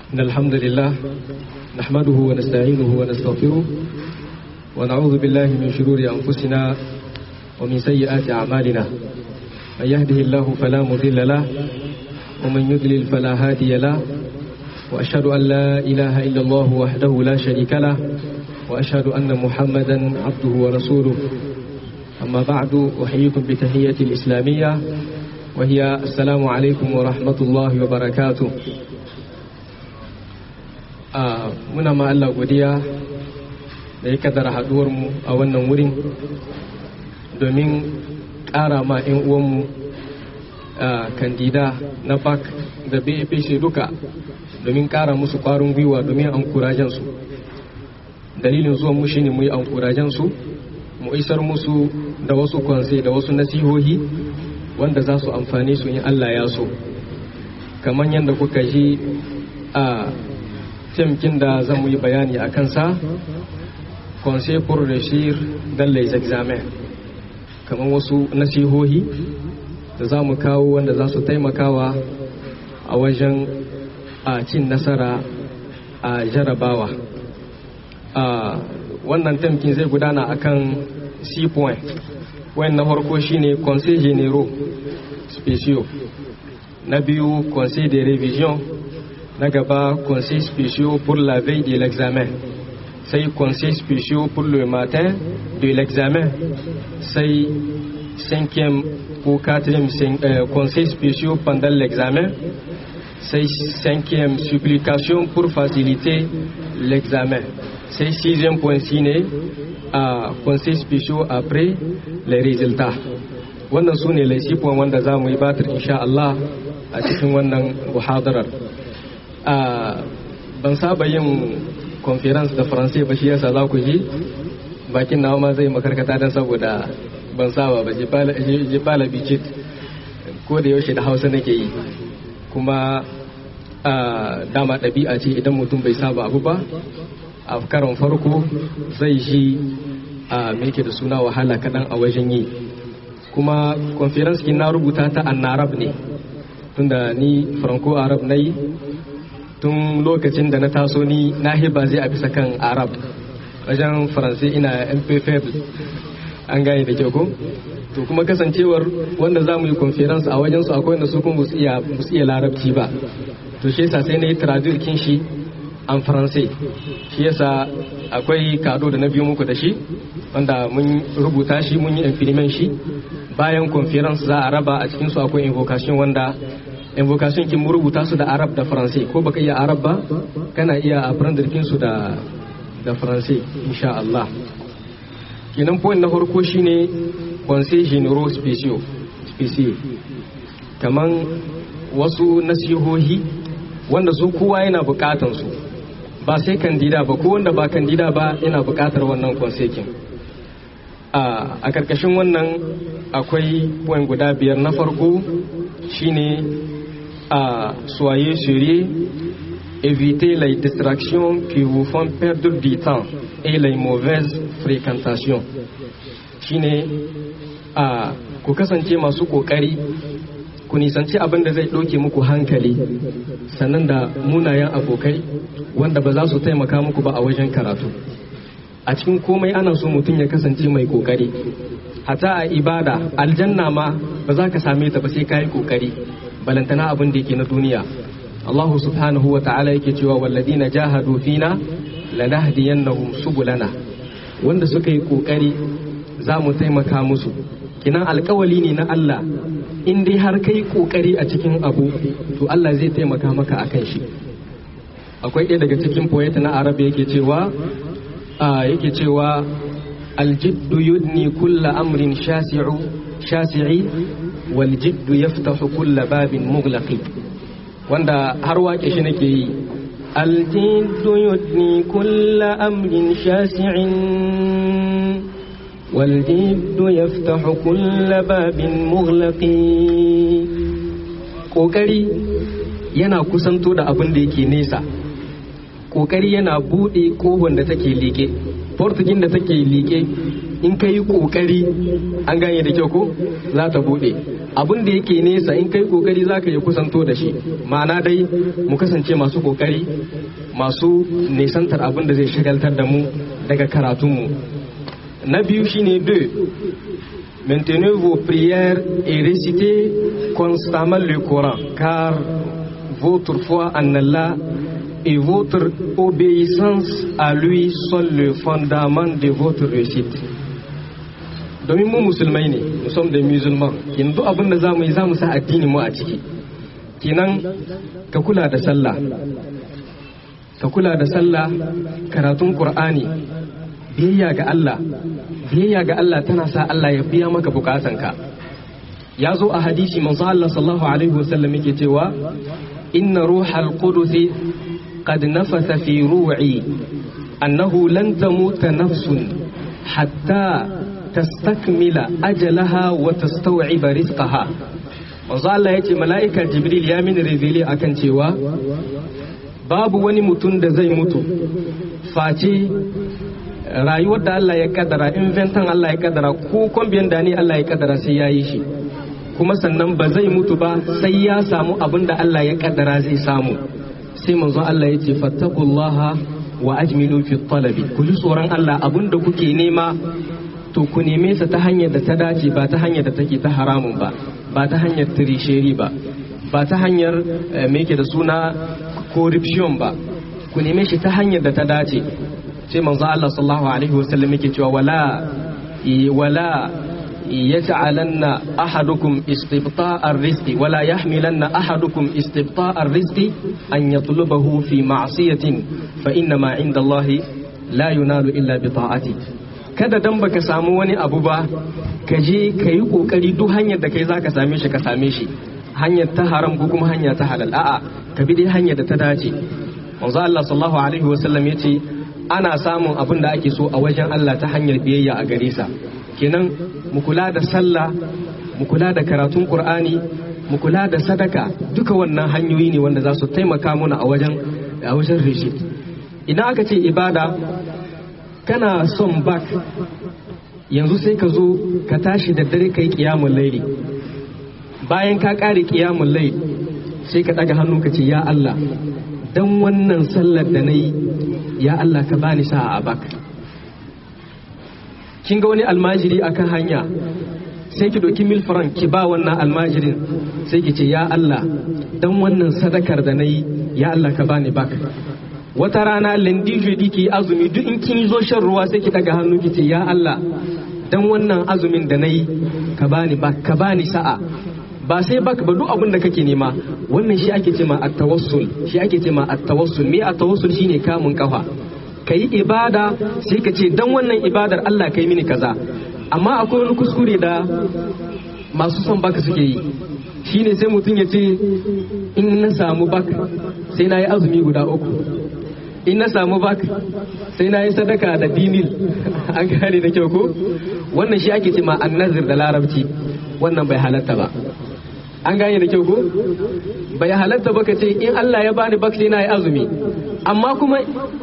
إن الحمد لله نحمده ونستعينه ونستغفره ونعوذ بالله من شرور أنفسنا ومن سيئات أعمالنا من يهده الله فلا مضل له ومن يضلل فلا هادي له وأشهد أن لا إله إلا الله وحده لا شريك له وأشهد أن محمدا عبده ورسوله أما بعد أحييكم بتحية الإسلامية وهي السلام عليكم ورحمة الله وبركاته a muna ma Allah godiya da ya kaddara haduwarmu a wannan wurin domin ƙara ma 'yan uwanmu kandida na bak da bapc duka domin ƙara musu ƙwarin gwiwa domin an kurajensu dalilin zuwan mu shine mu yi an kurajensu mu isar musu da wasu kwanse da wasu nasihohi wanda za su amfani su in Allah ya so kamar yadda kuka ji a temkin da zan yi bayani a kansa conseil pour réussir dans les examens kamar wasu nasihohi da za mu kawo wanda za su taimakawa a wajen a cin nasara a jarabawa a wannan temkin zai gudana akan c point wayan na farko shine conseil généraux spéciaux na biyu conseil de révision na gaba conseil spéciaux pour la veille de l'examen sai conseil spéciaux pour le matin de l'examen sai cinquième ou quatrième euh, conseil spéciaux pendant l'examen c'est cinquième supplication pour faciliter l'examen c'est sixième point ciné à conseil spéciaux après les résultats wannan su ne laisifon wanda za mu yi batir insha Allah a cikin wannan muhadarar ban saba yin conference da faransai ba shi yasa za ku ji bakin nawa ma zai makarkata don saboda ban saba ba ji bala bicit ko da yaushe da hausa nake yi kuma dama ɗabi'a ce idan mutum bai saba abu ba a karon farko zai shi a meke da suna wahala kaɗan a wajen yi kuma conference na rubuta ta annarab ne tunda ni franco arab na yi tun lokacin da na taso ni na hiba zai a bisa kan arab wajen faransai ina mpfl an gane da kyau ko to kuma kasancewar wanda za mu yi conference a wajen su akwai wanda su kuma su iya larabci ba to shi yasa sai na yi traduction shi an faransai shi yasa akwai kado da na biyo muku da shi wanda mun rubuta shi mun yi implement shi bayan conference za a raba a cikin su akwai invocation wanda invocation kin mu rubuta su da arab da faransai ko baka iya arab ba kana iya aprender kin su da da faransai insha Allah kenan point na farko shine conseil généraux spéciaux spéciaux kaman wasu nasihohi wanda su kowa yana bukatan su ba sai kandida ba ko wanda ba kandida ba yana bukatar wannan conseil kin a karkashin wannan akwai point guda biyar na farko shine à soyez sérieux, évitez les distractions qui vous font perdre du temps et les mauvaises fréquentations. shine a ku kasance masu kokari ku nisanci abin da zai ɗauke muku hankali sannan da munayen abokai wanda ba za su taimaka muku ba a wajen karatu a cikin komai ana so mutum ya kasance mai kokari hata a ibada aljanna ma ba za ka same ta ba sai ka yi kokari balantana abin da yake na duniya Allah subhanahu wa ta'ala yake cewa walladina jahadu fina lanahdiyannahum subulana wanda suka yi kokari za mu taimaka musu kinan alkawali ne na Allah in dai har kai kokari a cikin abu to Allah zai taimaka maka akan shi akwai ɗaya daga cikin poet na arabi yake cewa yake cewa aljiddu yudni kulla amrin shasi'u shasi'i waljiddu yaftahu kulla babin mughlaqi wanda har wake shi nake yi aljiddu yudni kulla amrin shasi'in waljiddu yaftahu kulla babin mughlaqi kokari yana kusanto da abin da yake nesa kokari yana bude kohon da take liƙe portugin da take liƙe in ka yi kokari an gane da kyau ko za ta bude abin da yake nesa in kai kokari zaka yi kusanto da shi ma'ana dai mu kasance masu kokari masu nisantar abin da zai shagaltar da mu daga karatunmu na biyu shine deux Maintenez vos prières et récitez constamment le Coran, car votre foi en Allah et votre obéissance à lui sont le fondament de votre réussite. domin mu musulmai ne mu som da musulman kin duk abin da za mu yi za mu sa addini mu a ciki kinan ka kula da sallah ka kula da sallah karatun qur'ani biyayya ga Allah biyayya ga Allah tana sa Allah ya biya maka bukatanka ya zo a hadisi manzo Allah sallallahu alaihi wasallam yake cewa inna ruhal qudus qad nafatha fi ru'i annahu lan tamuta nafsun hatta tastakmila ajalaha wa tastaw'iba rizqaha manzo Allah yace mala'ika jibril ya mini reveal akan cewa babu wani mutum da zai mutu face rayuwar da Allah ya kaddara inventan Allah ya kaddara ko kwambiyan da ne Allah ya kaddara sai ya yi shi kuma sannan ba zai mutu ba sai ya samu abin da Allah ya kaddara zai samu sai manzo Allah ya ce fattakullaha wa ajmilu fi talabi ku ji tsoron Allah abin da kuke nema to ku neme sa ta hanyar da ta dace ba ta hanyar da take ta haramun ba ba ta hanyar tirisheri ba ba ta hanyar me yake da suna corruption ba ku neme shi ta hanyar da ta dace sai manzo Allah sallallahu alaihi wasallam yake cewa wala wala yaj'alanna ahadukum istibta'ar rizqi wala yahmilanna ahadukum istibta'ar rizqi an yatlubahu fi ma'siyatin fa inna ma 'inda Allah la yunalu illa bi ta'ati kada dan baka samu wani abu ba ka je ka yi kokari duk hanyar da kai zaka same shi ka same shi hanyar ta haram ko kuma hanya ta halal a'a ka bi dai hanyar da ta dace manzo Allah sallallahu alaihi wasallam yace ana samun abin da ake so a wajen Allah ta hanyar biyayya a gare sa kenan mu kula da sallah mu kula da karatun Qur'ani mu kula da sadaka duka wannan hanyoyi ne wanda za su taimaka mana a wajen a wajen rishid idan aka ce ibada kana son bak yanzu sai ka zo ka tashi da dare kai kiyamun laili bayan ka kare kiyamun laili sai ka daga hannu ka ce ya Allah dan wannan sallar da na yi ya Allah ka bani sa'a a bak kin ga wani almajiri akan hanya sai ki doki mil franc ki ba wannan almajirin sai ki ce ya Allah dan wannan sadakar da na yi ya Allah ka bani bak wata rana lendi jeudi ki azumi duk in kin zo shan ruwa sai ki daga hannu ki ce ya Allah dan wannan azumin da na yi ka bani bak ka bani sa'a ba sai baka ba duk abin da kake nema wannan shi ake cema at-tawassul shi ake cema at-tawassul me at-tawassul shine kamun kafa kai ibada sai ka ce dan wannan ibadar Allah kai mini kaza amma akwai wani kuskure da masu son baka suke yi shine sai mutum ya ce in na samu baka sai na yi azumi guda uku in na samu bak sai na yi sadaka da dinil an gane da kyau ko wannan shi ake cema annazir da larabci wannan bai halatta ba an gane da kyau ko bai halatta ba ka ce in Allah ya bani bak sai na yi azumi amma kuma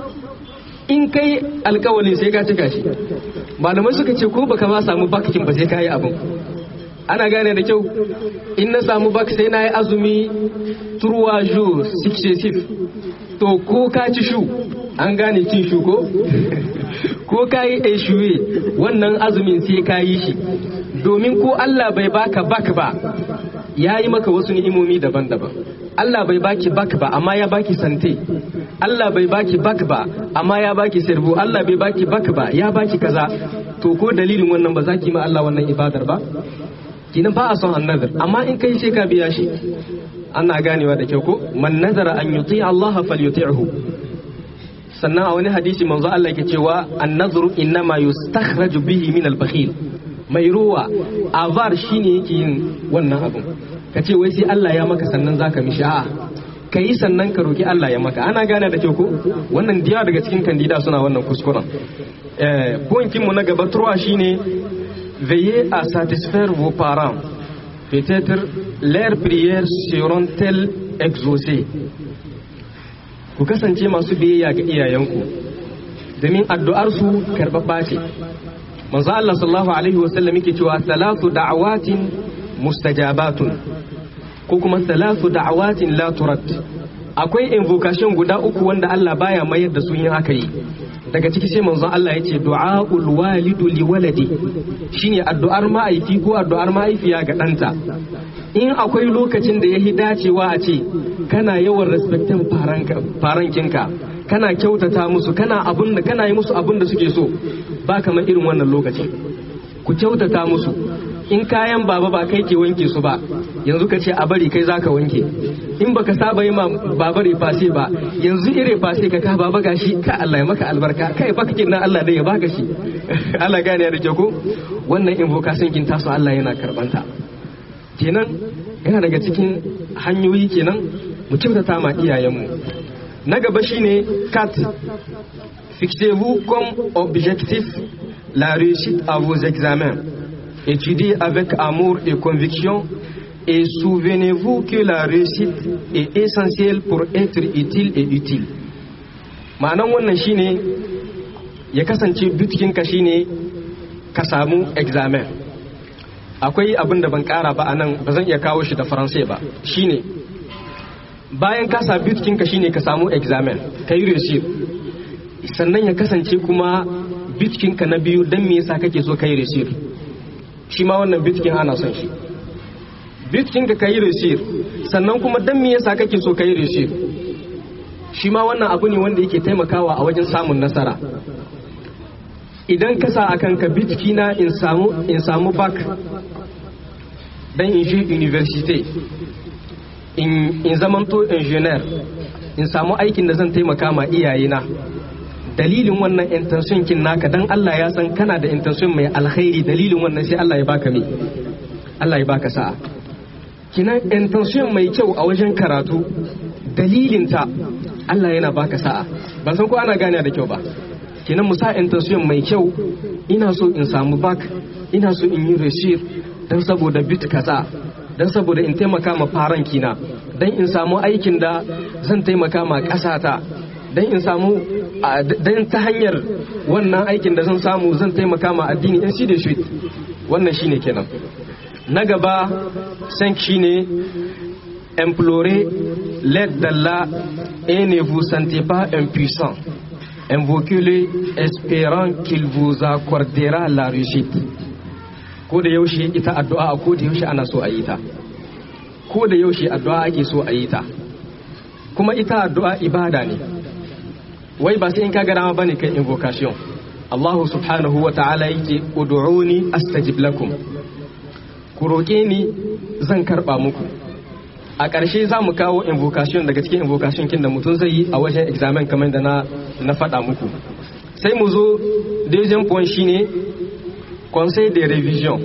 in kai alkawalin sai ka cika shi malamai suka ce ko baka ma samu bakin ba sai ka yi abin ana gane da kyau in na samu bak sai na yi azumi turwa jours successive to ko ka ci shu an gane cin shu ko ko ka yi eshuwe wannan azumin sai ka yi shi domin ko Allah bai baka bak ba ya yi maka wasu ni'imomi daban-daban Allah bai baki bak ba amma ya baki sante Allah bai baki bak ba amma ya baki sirbu Allah bai baki bak ba ya baki kaza to ko dalilin wannan ba za ki ma Allah wannan ibadar ba kinan ba a son annazar amma in kai sai ka biya shi ana ganewa da kyau ko man nazara an yuti Allah falyuti'hu sannan a wani hadisi manzo Allah yake cewa an-nazru innama yustakhraju bihi min al-bakhil mai ruwa avar shine yake yin wannan abun ka ce wai sai Allah ya maka sannan zaka mishi a'a ka yi sannan ka roki Allah ya maka ana gane da kyau ko wannan diya daga cikin kandida suna wannan kuskuren eh mu na gaba turwa shine veillez à satisfaire vos parents peut-être leurs prières seront-elles exaucées ku kasance masu biyayya ga iyayenku domin addu'arsu karɓaɓɓa ce manzo Allah sallallahu alaihi wasallam yake cewa salatu da'awatin mustajabatun ko kuma salatu da'awatin la turad akwai invocation guda uku wanda Allah baya mayar da su yin aka yi daga ciki sai manzon Allah ya ce du'aul walidu li waladi shine addu'ar ma'aifi ko addu'ar ma'aifiya ga ɗanta in akwai lokacin da yahi dacewa a ce kana yawan respectin farankinka kana kyautata musu kana abun da kana yi musu abun da suke so ba kamar irin wannan lokacin ku kyautata musu in kayan baba ba kai ke wanke su ba yanzu ka ce a bari kai zaka wanke in baka saba yi ma baba refase ba yanzu ire fase ka ka baba gashi ka Allah ya maka albarka kai baka kin nan Allah dai ya baka shi Allah gane da ke ko wannan invocation kin taso Allah yana karbanta kenan yana daga cikin hanyoyi kenan mu kyautata ma iyayenmu na gaba shine cat fixez-vous comme objectif la réussite à vos examens étudiez avec amour et conviction et souvenez-vous que la réussite est essentielle pour être utile et utile ma'anan wannan shine ya kasance bitkinka shine ka samu examen akwai abin da ban kara ba anan ba zan iya kawo shi da faransai ba shine bayan ka sa bitkinka shine ka samu examen ka yi receipt sannan ya kasance kuma bitkinka na biyu don me yasa kake so ka yi receipt shi ma wannan bitkin ana son shi bitkin ka kai receipt sannan kuma dan me yasa kake so kai receipt shi ma wannan abu ne wanda yake taimakawa a wajen samun nasara idan ka sa akan ka bitki na in samu in samu back dan in je university in in zamanto engineer in samu aikin da zan taimaka ma iyayena dalilin wannan intention kin naka dan Allah ya san kana da intention mai alkhairi dalilin wannan sai Allah ya baka me Allah ya baka sa'a kinan intention mai kyau a wajen karatu dalilinta Allah yana baka sa'a ban san ko ana gane da kyau ba kinan musa intention mai kyau ina so in samu bak ina so in yi receipt dan saboda bit kaza dan saboda in taimaka ma faran kina dan in samu aikin da zan taimaka ma ƙasata dan in samu dan ta hanyar wannan aikin da zan samu zan taimaka ma addini in shi da shi wannan shine kenan na gaba san shine implorer l'aide d'Allah et ne vous sentez pas impuissant invoquez-le espérant qu'il vous accordera la réussite ko da yaushe ita addu'a ko da yaushe ana so a yi ta ko da yaushe addu'a ake so a yi ta kuma ita addu'a ibada ne wai ba sai in ka ga dama bane kai invocation Allah subhanahu wa ta'ala yake ud'uni astajib lakum ku roƙe ni zan karɓa muku a ƙarshe za mu kawo invocation daga cikin invocation kin da mutum zai yi a wajen examen kamar da na na faɗa muku sai mu zo deuxième point shine conseil de révision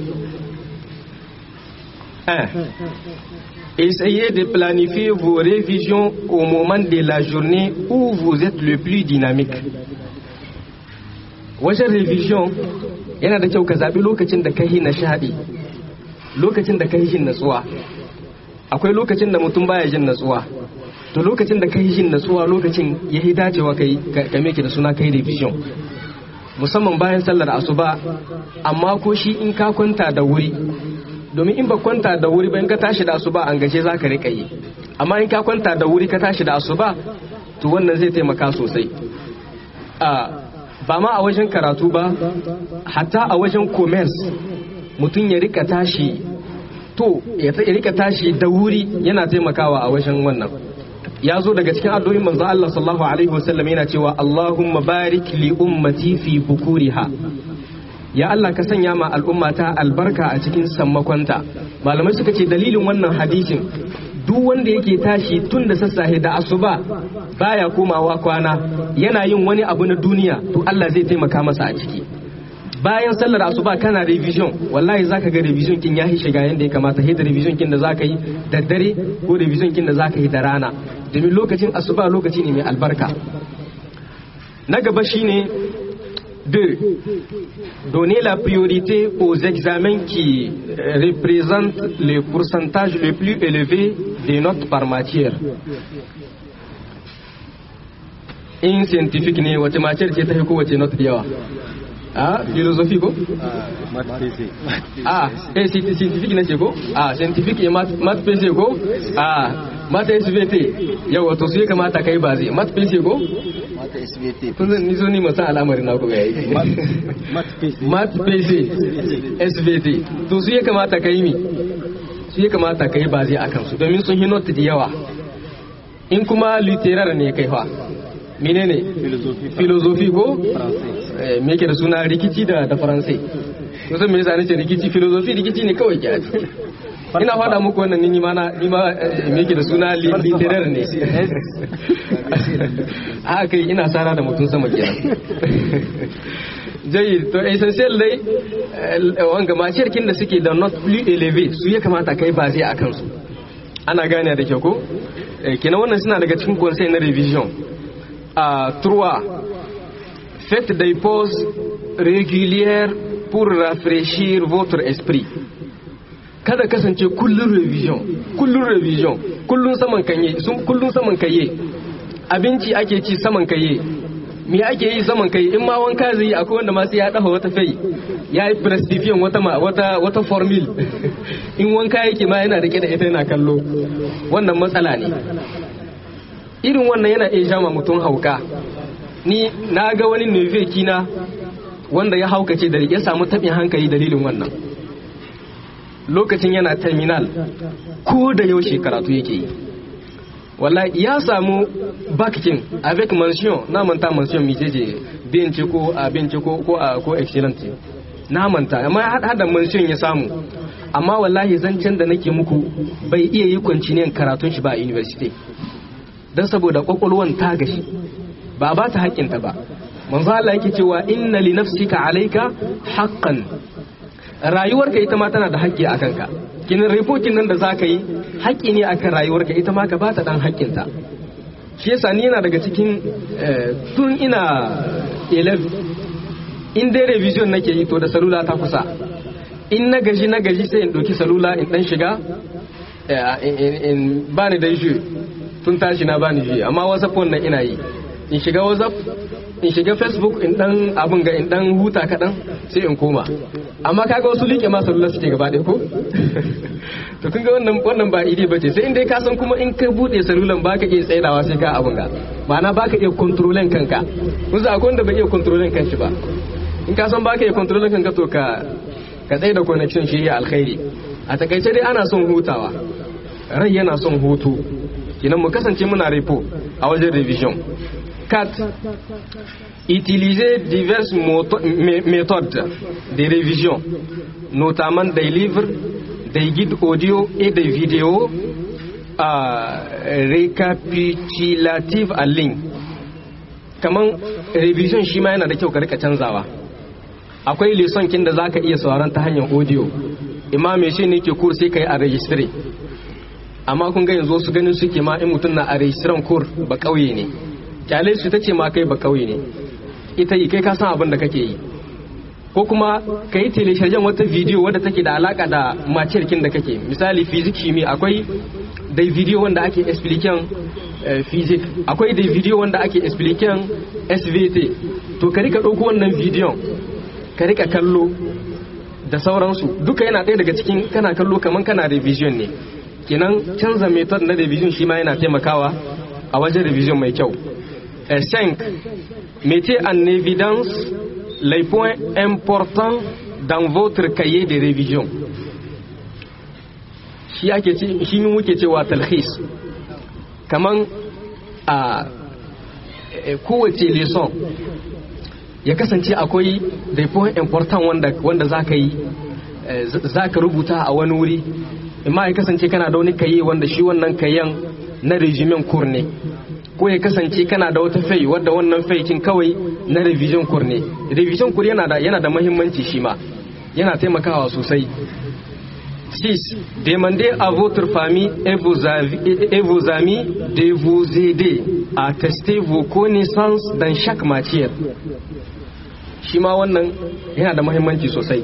1 Essayez de planifier vos révisions au moment de la journée où vous êtes le plus dynamique. Wajen révision yana da kyau ka zaɓi lokacin da ka yi nishaɗi, lokacin da ka yi jin natsuwa. Akwai lokacin da mutum baya jin natsuwa. To lokacin da ka yi jin natsuwa lokacin ya yi dacewa ka yi da suna kai revision. Musamman bayan sallar asuba, amma ko shi in ka kwanta da wuri, domin in ba kwanta da wuri ba in ka tashi da asuba an gaje za ka rika yi amma in ka kwanta da wuri ka tashi da asuba to wannan zai taimaka sosai ba ma a wajen karatu ba hatta a wajen commerce mutum ya rika tashi to ya rika tashi da wuri yana taimakawa a wajen wannan ya zo daga cikin addu'o'in manzo Allah sallallahu alaihi wasallam yana cewa Allahumma barik li ummati fi bukuriha ya Allah ka sanya ma al'ummata albarka a cikin sammakonta malamai suka ce dalilin wannan hadisin duk wanda yake tashi tun da sassahe da asuba baya komawa kwana yana yin wani abu na duniya to Allah zai taimaka masa a ciki bayan sallar asuba kana revision wallahi zaka ga revision kin ya shiga yanda ya kamata da revision kin da zaka yi da dare ko revision kin da zaka yi da rana domin lokacin asuba lokaci ne mai albarka na gaba shine 2. Donner la priorité aux examens qui représentent le pourcentage le plus élevé des notes par matière. In scientifique ne wace matière ce ta fi kowace note yawa? a philosophy ko a eh scientific ne ce ko a scientific e mat pc ko a mat svt yawa to su ya kamata kai ba zai mat pc ko mata SVT kun zan niso ni masan al'amarin na kuma yayi mat pc svt to su ya kamata kai mi su ya kamata kai ba zai akan su domin sun hinot da yawa in kuma literar ne kai fa menene filozofi ko Eh, me yake da suna rikici da da faransai kusan me yasa nace rikici filozofi rikici ne kawai ke ina faɗa muku wannan ni ma na ni ma eh, me yake da suna li- literar ne a kai ina sara da mutum sama kenan jayi to essential dai eh, wanga maciyar kin da suke da not plus elevate su ya kamata kai ba zai akan su ana gane da kyau ko Eh, kenan wannan suna daga cikin conseil na revision a trois faites des pauses régulières pour rafraîchir votre esprit kada kasance kullun revision kullun revision kullun saman kanye sun kullun saman kaye abinci ake ci saman kaye me ake yi saman kai in ma wanka zai yi akwai wanda ma sai ya dafa wata fai ya yi prestifiyan wata ma wata wata formula in wanka yake ma yana rike da ita yana kallo wannan matsala ne irin wannan yana iya jama mutum hauka ni na ga wani nufe kina wanda ya haukace da ya samu taɓin hankali dalilin wannan lokacin yana terminal ko da yaushe karatu yake yi wallahi ya samu bakin avec mention na manta mention mi ce bin ce ko a bin ce ko ko a ko excellent na manta amma hada mention ya samu amma wallahi zancen da nake muku bai iya yi kwanciyar karatun shi ba a university don saboda kwakwalwan ta gashi ba ba ta haƙƙinta ba manzo Allah yake cewa inna li nafsika alayka haqqan rayuwarka ita ma tana da haƙƙi a kanka kinin reportin nan da zaka yi haƙƙi ne akan rayuwarka ita ma ka ba ta dan haƙƙinta shi yasa ni yana daga cikin tun ina 11 in dai revision nake yi to da salula ta kusa in na gaji na gaji sai in ɗauki salula in ɗan shiga in bani da shi tun tashi na bani shi amma whatsapp wannan ina yi in shiga whatsapp in shiga facebook in dan abin ga in dan huta kaɗan sai in koma amma kaga wasu liƙe ma salula suke gaba ɗaya ko to kun ga wannan wannan ba ide bace sai in dai ka san kuma in ka bude salulan baka iya tsaidawa sai ka abin ga ma'ana baka iya kontrolen kanka kun akwai wanda bai iya kontrolen kanshi ba in ka san baka iya kontrolen kanka to ka ka tsaye da connection shi ya alkhairi a takaice dai ana son hutawa rai yana son hutu kinan mu kasance muna repo a wajen revision cat utiliser diverses méthodes de révision notamment des livres des guides audio et des vidéos euh, récapitulatives en ligne kaman revision shi ma yana da kyau ka rika canzawa akwai lesson kin da zaka iya sauraron ta hanyar audio imam shi ne ke kur sai kai a registry amma kun ga yanzu su ganin suke ma in mutum na a registran kur ba kauye ne kyale su tace ma kai ba kauye ne ita yi kai ka san abin da kake yi ko kuma ka yi telesharjen wata bidiyo wadda take da alaka da maciyarkin da kake misali fizik shimi akwai da bidiyo wanda ake expliken fizik akwai da bidiyo wanda ake expliken svt to ka rika ɗauko wannan bidiyon ka rika kallo da sauransu duka yana ɗaya daga cikin kana kallo kamar kana revision ne kenan canza method na revision shi ma yana taimakawa a wajen revision mai kyau 5 mettez en évidence les points importants dans votre cahier de révision shi ake ce shi muke cewa talhis kaman a kowace lesson ya kasance akwai da point important wanda wanda zaka yi zaka rubuta a wani wuri amma ya kasance kana da wani kaye wanda shi wannan kayan na regimen kur ne ko ya kasance kana da wata fai wadda wannan faikin kawai na revision kur ne revision kur yana da yana da muhimmanci shi ma yana taimakawa sosai 6. Demandez à votre famille et vos, avis, et vos amis de vous aider à tester vos connaissances dans chaque matière. Shi ma wannan yana da muhimmanci sosai.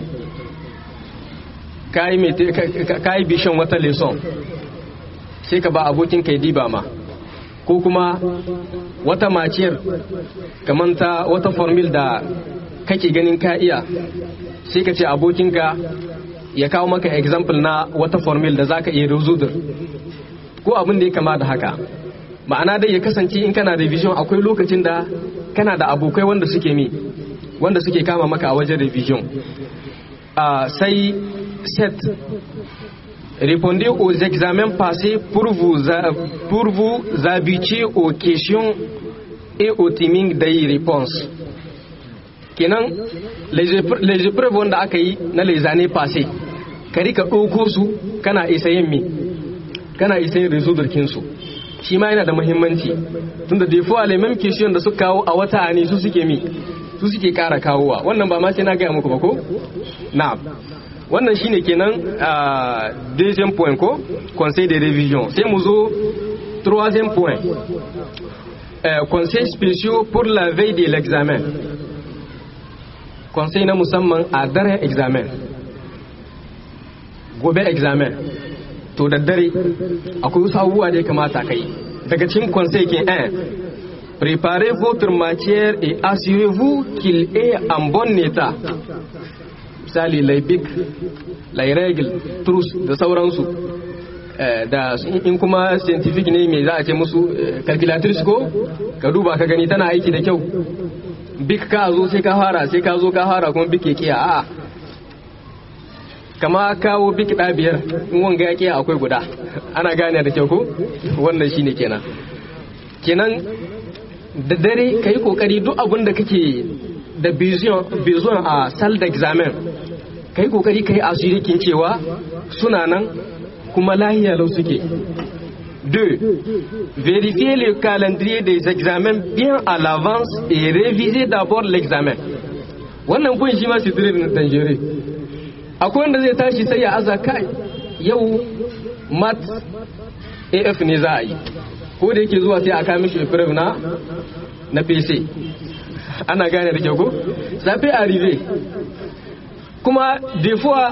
Ka yi bishan wata lesson sai ka ba abokin kai diba ma. ko kuma wata maciyar kamar ta wata formil da kake ganin ka iya sai ka ce abokinka ya kawo maka example na wata formula da zaka iya rezudur ko abin da ya kama da haka ma'ana dai ya kasance in kana revision akwai lokacin da kana da abokai wanda suke mi wanda suke kama maka a wajen revision uh, sai set répondez aux examens passés pour vous, pour vous habituer aux questions et au timing des réponses kenan les épreuves wanda aka yi na les années passées ka rika ɗauko su kana isa yin mi kana isa yin resudurkin su shi ma yana da muhimmanci tunda da fois les mêmes questions da suka kawo a wata ani su suke mi su suke kara kawowa wannan ba ma sai na gaya muku ba ko na'am wannan shine kenan a deuxième point ko conseil de révision sai mu zo troisième point euh, conseil spéciaux pour la veille de l'examen conseil na musamman a daren examen gobe examen to da dare akwai wasu abubuwa da ya kamata kai daga cikin conseil ke 1 préparez votre matière et assurez-vous qu'il est en bon état misali laibik lairegil trus da sauransu da in kuma scientific ne mai za a ce musu calculatrice ko ka duba ka gani tana aiki da kyau bik ka zo sai ka fara sai ka zo ka fara kuma bik ya kiya a kama kawo bik ɗa biyar in wanga ya kiya akwai guda ana gane da kyau ko wannan shine kenan kenan da dare ka yi kokari duk abin da kake da bezuwan a sal da examen ka yi kokari ka yi asirikin cewa suna nan kuma lahiya lau suke 2. Vérifiez le calendrier des examens bien à l'avance et révisez d'abord l'examen. Wannan kun shi ma sitirin danjere. Akwai wanda zai tashi sai ya aza kai yau mat AF ne za a yi. Ko da yake zuwa sai a kama shi na na PC. Ana gane da kyau ko? Safe arrive. Kuma des fois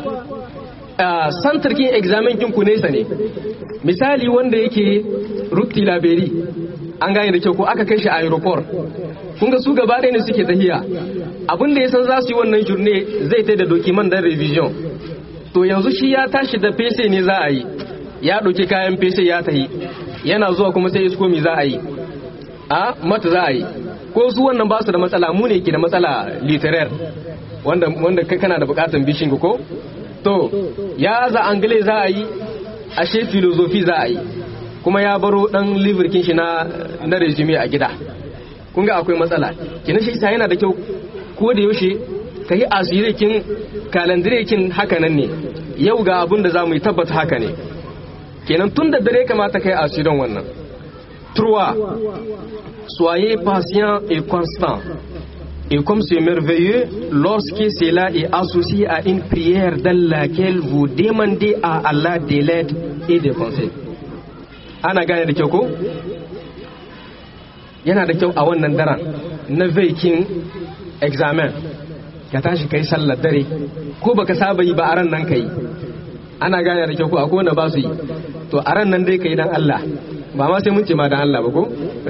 santar kin examen kin ku nesa ne misali wanda yake rukti laberi an gane da kyau ko aka kai shi a aeroport kun ga su gaba ɗaya ne suke tahiya abin da ya san za su yi wannan jurne zai ta da dokiman dan revision to yanzu shi ya tashi da fese ne za a yi ya ɗauki kayan fese ya tahi yana zuwa kuma sai isko mi za a yi a mata za a yi ko su wannan ba su da matsala mu ne ke da matsala literaire wanda wanda kai kana da bukatan bishin ko to ya za angale za a yi ashe filozofi za a yi kuma ya baro dan liverkin shi na na resume a gida kun ga akwai matsala kina shi isa yana da kyau ko da yaushe ka yi asirikin kalandirekin haka nan ne yau ga abin da za mu yi tabbata haka ne kenan tun da dare kamata ka yi asirin wannan trois soyez patient et constant Et comme c'est merveilleux, lorsque cela est associé à une prière dans laquelle vous demandez à Allah de l'aide et des conseils. Ana gane da kyau ko? Yana da kyau a wannan daren na veikin examen ka tashi kai sallar dare ko baka saba yi ba a ran nan kai ana gane da kyau ko akwai wanda ba su yi to a ran nan dai kai dan Allah ba ma sai mun ce ma dan Allah ba ko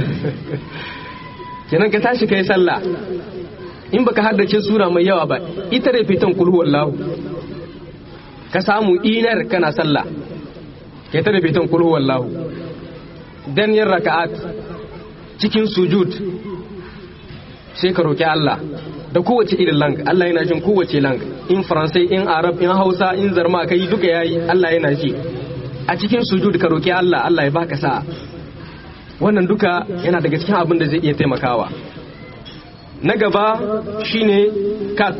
kenan ka tashi kai sallah in baka haddace sura mai yawa ba ita refitan kulhu wallahu ka samu inar kana sallah kai ta refitan kulhu wallahu dan yin raka'at cikin sujud sai ka roki Allah da kowace irin lang Allah yana jin kowace lang in faransai in arab in hausa in zarma kai duka yayi Allah yana ji a cikin sujud ka roki Allah Allah ya baka sa'a wannan duka yana daga cikin abin da zai iya taimakawa na gaba shine cat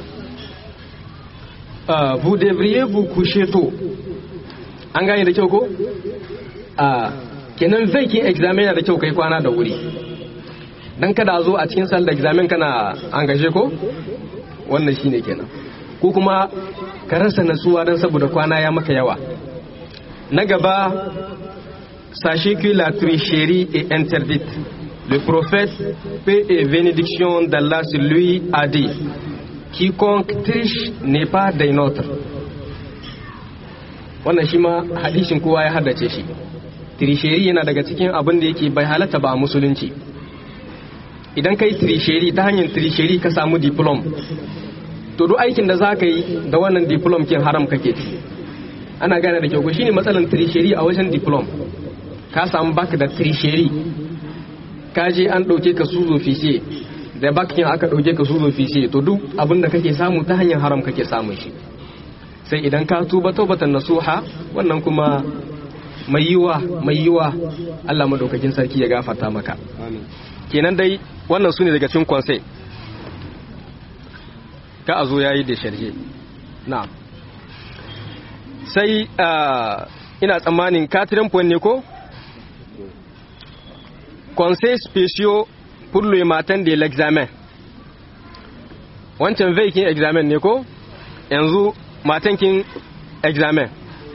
uh, vous devriez vous coucher tôt an gane da kyau ko uh, kenan zai kin examen yana da kyau kai kwana da wuri dan kada zo a cikin sallar examen kana an gashe ko wannan shine kenan ko kuma ka rasa natsuwa dan saboda kwana ya maka yawa na gaba sachez que la tricherie est interdite le prophète, paix et bénédiction d'Allah sur lui, a dit Quiconque triche n'est pas des nôtres. Wannan shi ma hadishin kowa ya haddace shi. Trisheri yana daga cikin abin da yake bai halatta ba a musulunci. idan kai trisheri ta hanyar trisheri ka samu diplom to duk aikin da za ka yi da wannan diplom kin haram kake ci ana gane da kyau ko shine matsalan trisheri a wajen diplom ka samu bak da trisheri ka je an ɗauke ka suzo fisiye da bakin aka ɗauke ka suzo fisiye to duk abin da kake samu ta hanyar haram kake samun shi sai idan ka tuba taubatan nasuha wannan kuma mai yiwa mai yiwa Allah madaukakin sarki ya gafarta maka kenan dai wannan su ne daga cikin konsai ka a zo yayi da sharhe na'am sai ina tsammanin katirin point ne ko conseils spéciaux pour le matin de l'examen wancan veikin examen ne ko yanzu matankin examen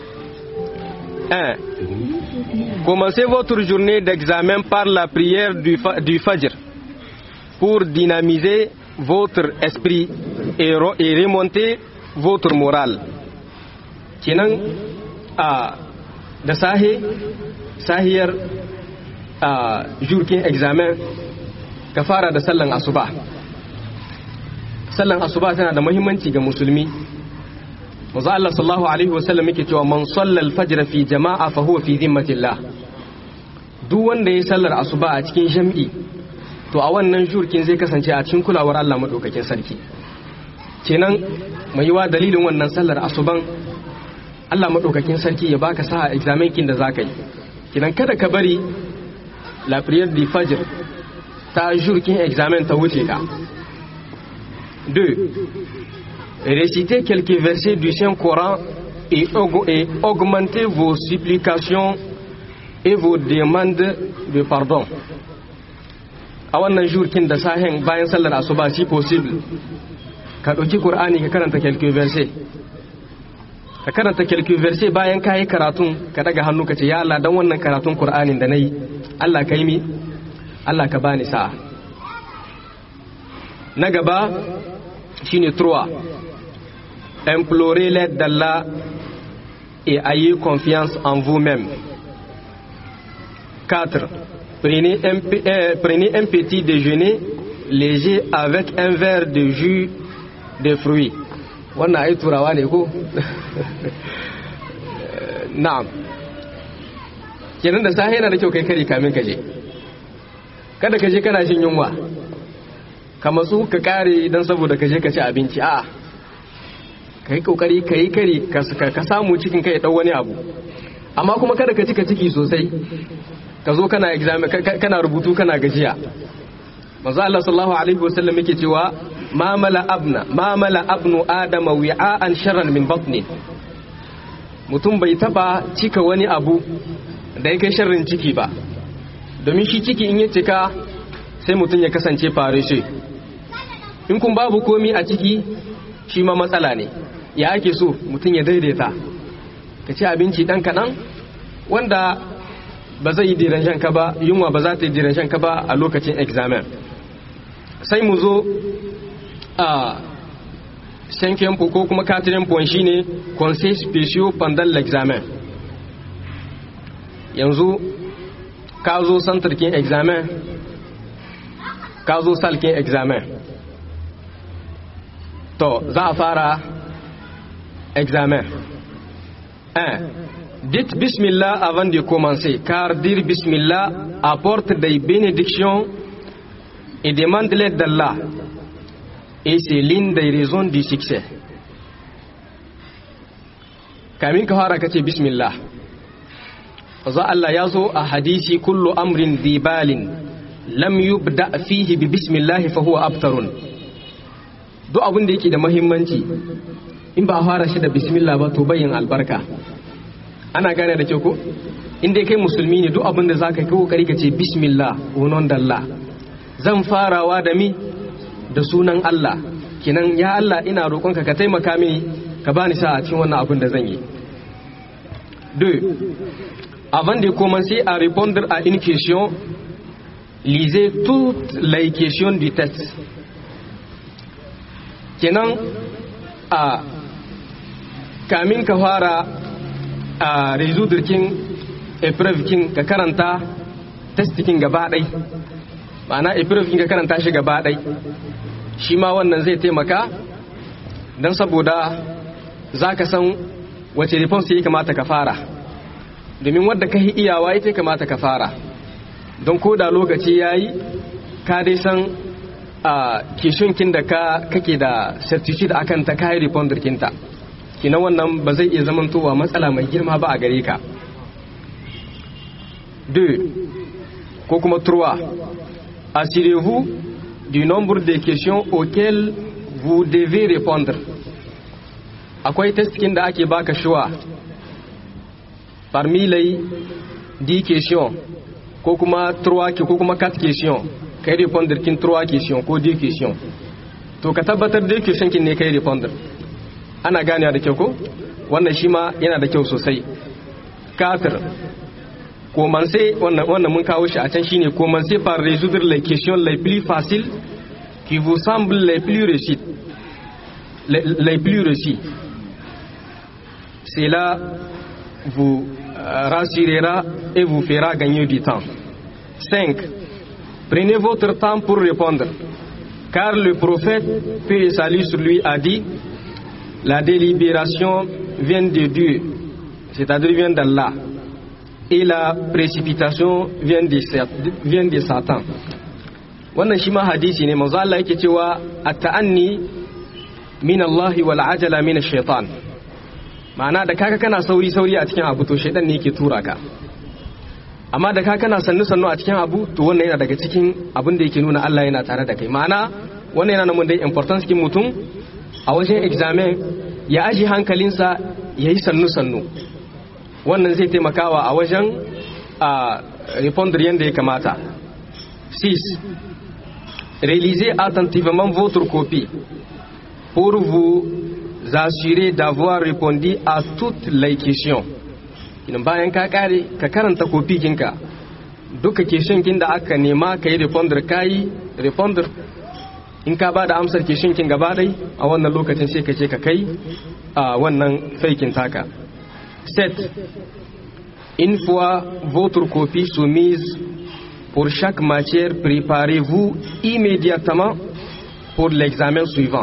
1. Commencez votre journée d'examen par la prière du, fa du Fajr pour dynamiser votre esprit et, et remonter votre morale. Kenan a da sahe sahiyar a jurkin examen ka fara da sallan asuba. Sallan asuba tana da muhimmanci ga musulmi manzo Allah sallallahu alaihi wasallam yake cewa man salla al-fajr fi jama'a fa huwa fi dhimmatillah duk wanda ya sallar asuba a cikin jam'i to a wannan jurkin zai kasance a cikin kulawar Allah madaukakin sarki kenan mai yiwa dalilin wannan sallar asuban Allah madaukakin sarki ya baka sa examen kin da zaka yi kenan kada ka bari la prière du fajr ta jurkin examen ta wuce ka 2 récitez quelques versets du Saint-Coran et, et augmentez vos supplications et vos demandes de pardon. A wannan jurkin da sahen bayan sallar asuba si possible, ka ɗauki Kur'ani ka karanta quelques versets. Ka karanta quelques versets bayan ka yi karatun ka daga hannu ka ce, Ya Allah, don wannan karatun Kur'anin da na yi, Allah ka yi mi, Allah ka bani sa'a. Na gaba, shine trois implorez l'aide d'Allah et ayez confiance en vous-même. 4. Prenez un, euh, prenez un petit déjeuner léger avec un verre de jus de fruits. wannan ai turawa ne ko? na'am kenan da sahi yana da kyau kai kari kamin kaje kada ka je kana shin yunwa ka matsu ka kare don saboda ka je ka ci abinci a ka yi kokari ka yi kari ka samu cikin kai ɗau wani abu amma kuma kada ka cika ciki sosai ka zo kana examen kana rubutu kana gajiya manzo Allah sallallahu alaihi wasallam yake cewa ma mala abna ma mala abnu adama wi'an sharran min batni mutum bai taba cika wani abu da yake sharrin ciki ba domin shi ciki in ya cika sai mutum ya kasance farishe in kun babu komi a ciki shi ma matsala ne ya ake so mutum ya daidaita ka ci abinci ɗan kaɗan wanda ba zai yi diranshan ka ba yunwa ba za ta yi diranshan ka ba a lokacin examen sai mu zo a cinquième ko kuma quatrième point shine conseil spéciaux pendant l'examen yanzu ka zo santarkin examen ka zo salkin examen to za a fara examen 1 dites bismillah avant de commencer car dire bismillah apporte des bénédictions et demande l'aide d'Allah et c'est l'une des raisons du succès kamin ka fara kace bismillah za Allah ya zo a hadisi kullu amrin dibalin lam yubda fihi bi bismillah fa huwa abtarun duk abin da yake da muhimmanci in ba a fara shi da bismillah ba to bayin albarka ana gane da kyau ko in dai kai musulmi ne duk abin da zaka kai kokari ka ce bismillah unon dalla zan farawa da mi da sunan Allah kinan ya Allah ina roƙonka ka taimaka mini ka bani sa a cikin wannan abin da zan yi 2 avant de commencer à répondre à une question lisez toutes les questions du texte kenan a kamin ka fara a rezudirkin epreuve kin ka karanta testikin gaba ɗai ma'ana epigraph ka karanta shi gaba ɗai shi ma wannan zai taimaka don saboda za ka san wace response ya kamata ka fara domin wadda ka yi iyawa ita kamata ka fara don ko da lokaci ya yi ka dai san a kishinkin da ka kake da certitude akan ta kayi responder kinta kina wannan ba zai iya zamantowa matsala mai girma ba a gare ka 2 ko kuma 3 assurez-vous du nombre de questions auxquelles vous devez répondre akwai testkin da ake baka shuwa parmi les 10 questions ko kuma 3 ko kuma 4 questions kai répondre kin 3 questions ko 10 questions to ka tabbatar da question kin ne kai répondre ana ganewa da kyau ko wannan shi ma yana da kyau sosai 4 commencer wannan wannan mun kawo shi a can shine commencer par résoudre les questions les plus faciles qui vous semblent les plus réussies les, les plus réussies cela vous rassurera et vous fera gagner du temps 5 prenez votre temps pour répondre car le prophète paix et salut sur lui a dit la délibération vient de Dieu c'est-à-dire vient d'Allah et la précipitation vient de, vient de Satan wannan shi ma hadisi ne manzo Allah yake cewa at-ta'anni min Allah wal ajala min ash-shaytan ma'ana da kaka kana sauri sauri a cikin abu to shaytan ne yake tura ka amma da kaka kana sannu sannu a cikin abu to wannan yana daga cikin abin da yake nuna Allah yana tare da kai ma'ana wannan yana nuna da importance kin mutum a wajen examen ya aji hankalinsa yayi sannu sannu wannan zai taimakawa a wajen a répondre yadda ya kamata 6 réalisez attentivement votre copie pour vous assurer d'avoir répondu à toutes les questions idan bayan ka kare ka karanta kofi kinka duka question kin da aka nema ka yi répondre ka yi répondre in ka ba da amsar question kin gaba dai a wannan lokacin sai ka ce ka kai a wannan faikin taka 7. Une fois votre copie soumise pour chaque matière, préparez-vous immédiatement pour l'examen suivant.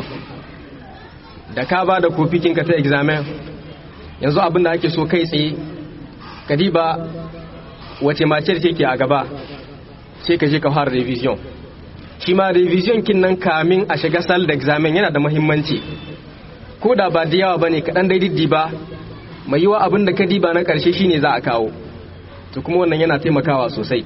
Da ka ba da kofi kinka ta examen, yanzu abin da ake so kai tsaye, ka diba wace matière ce ke a gaba, sai ka je ka fara revision. Shi ma revision kin nan kamin a shiga sal da examen yana da muhimmanci. Ko da ba da yawa ba ne kaɗan daidai ba, mai yiwa abin da ka diba na ƙarshe shine za a kawo to kuma wannan yana taimakawa sosai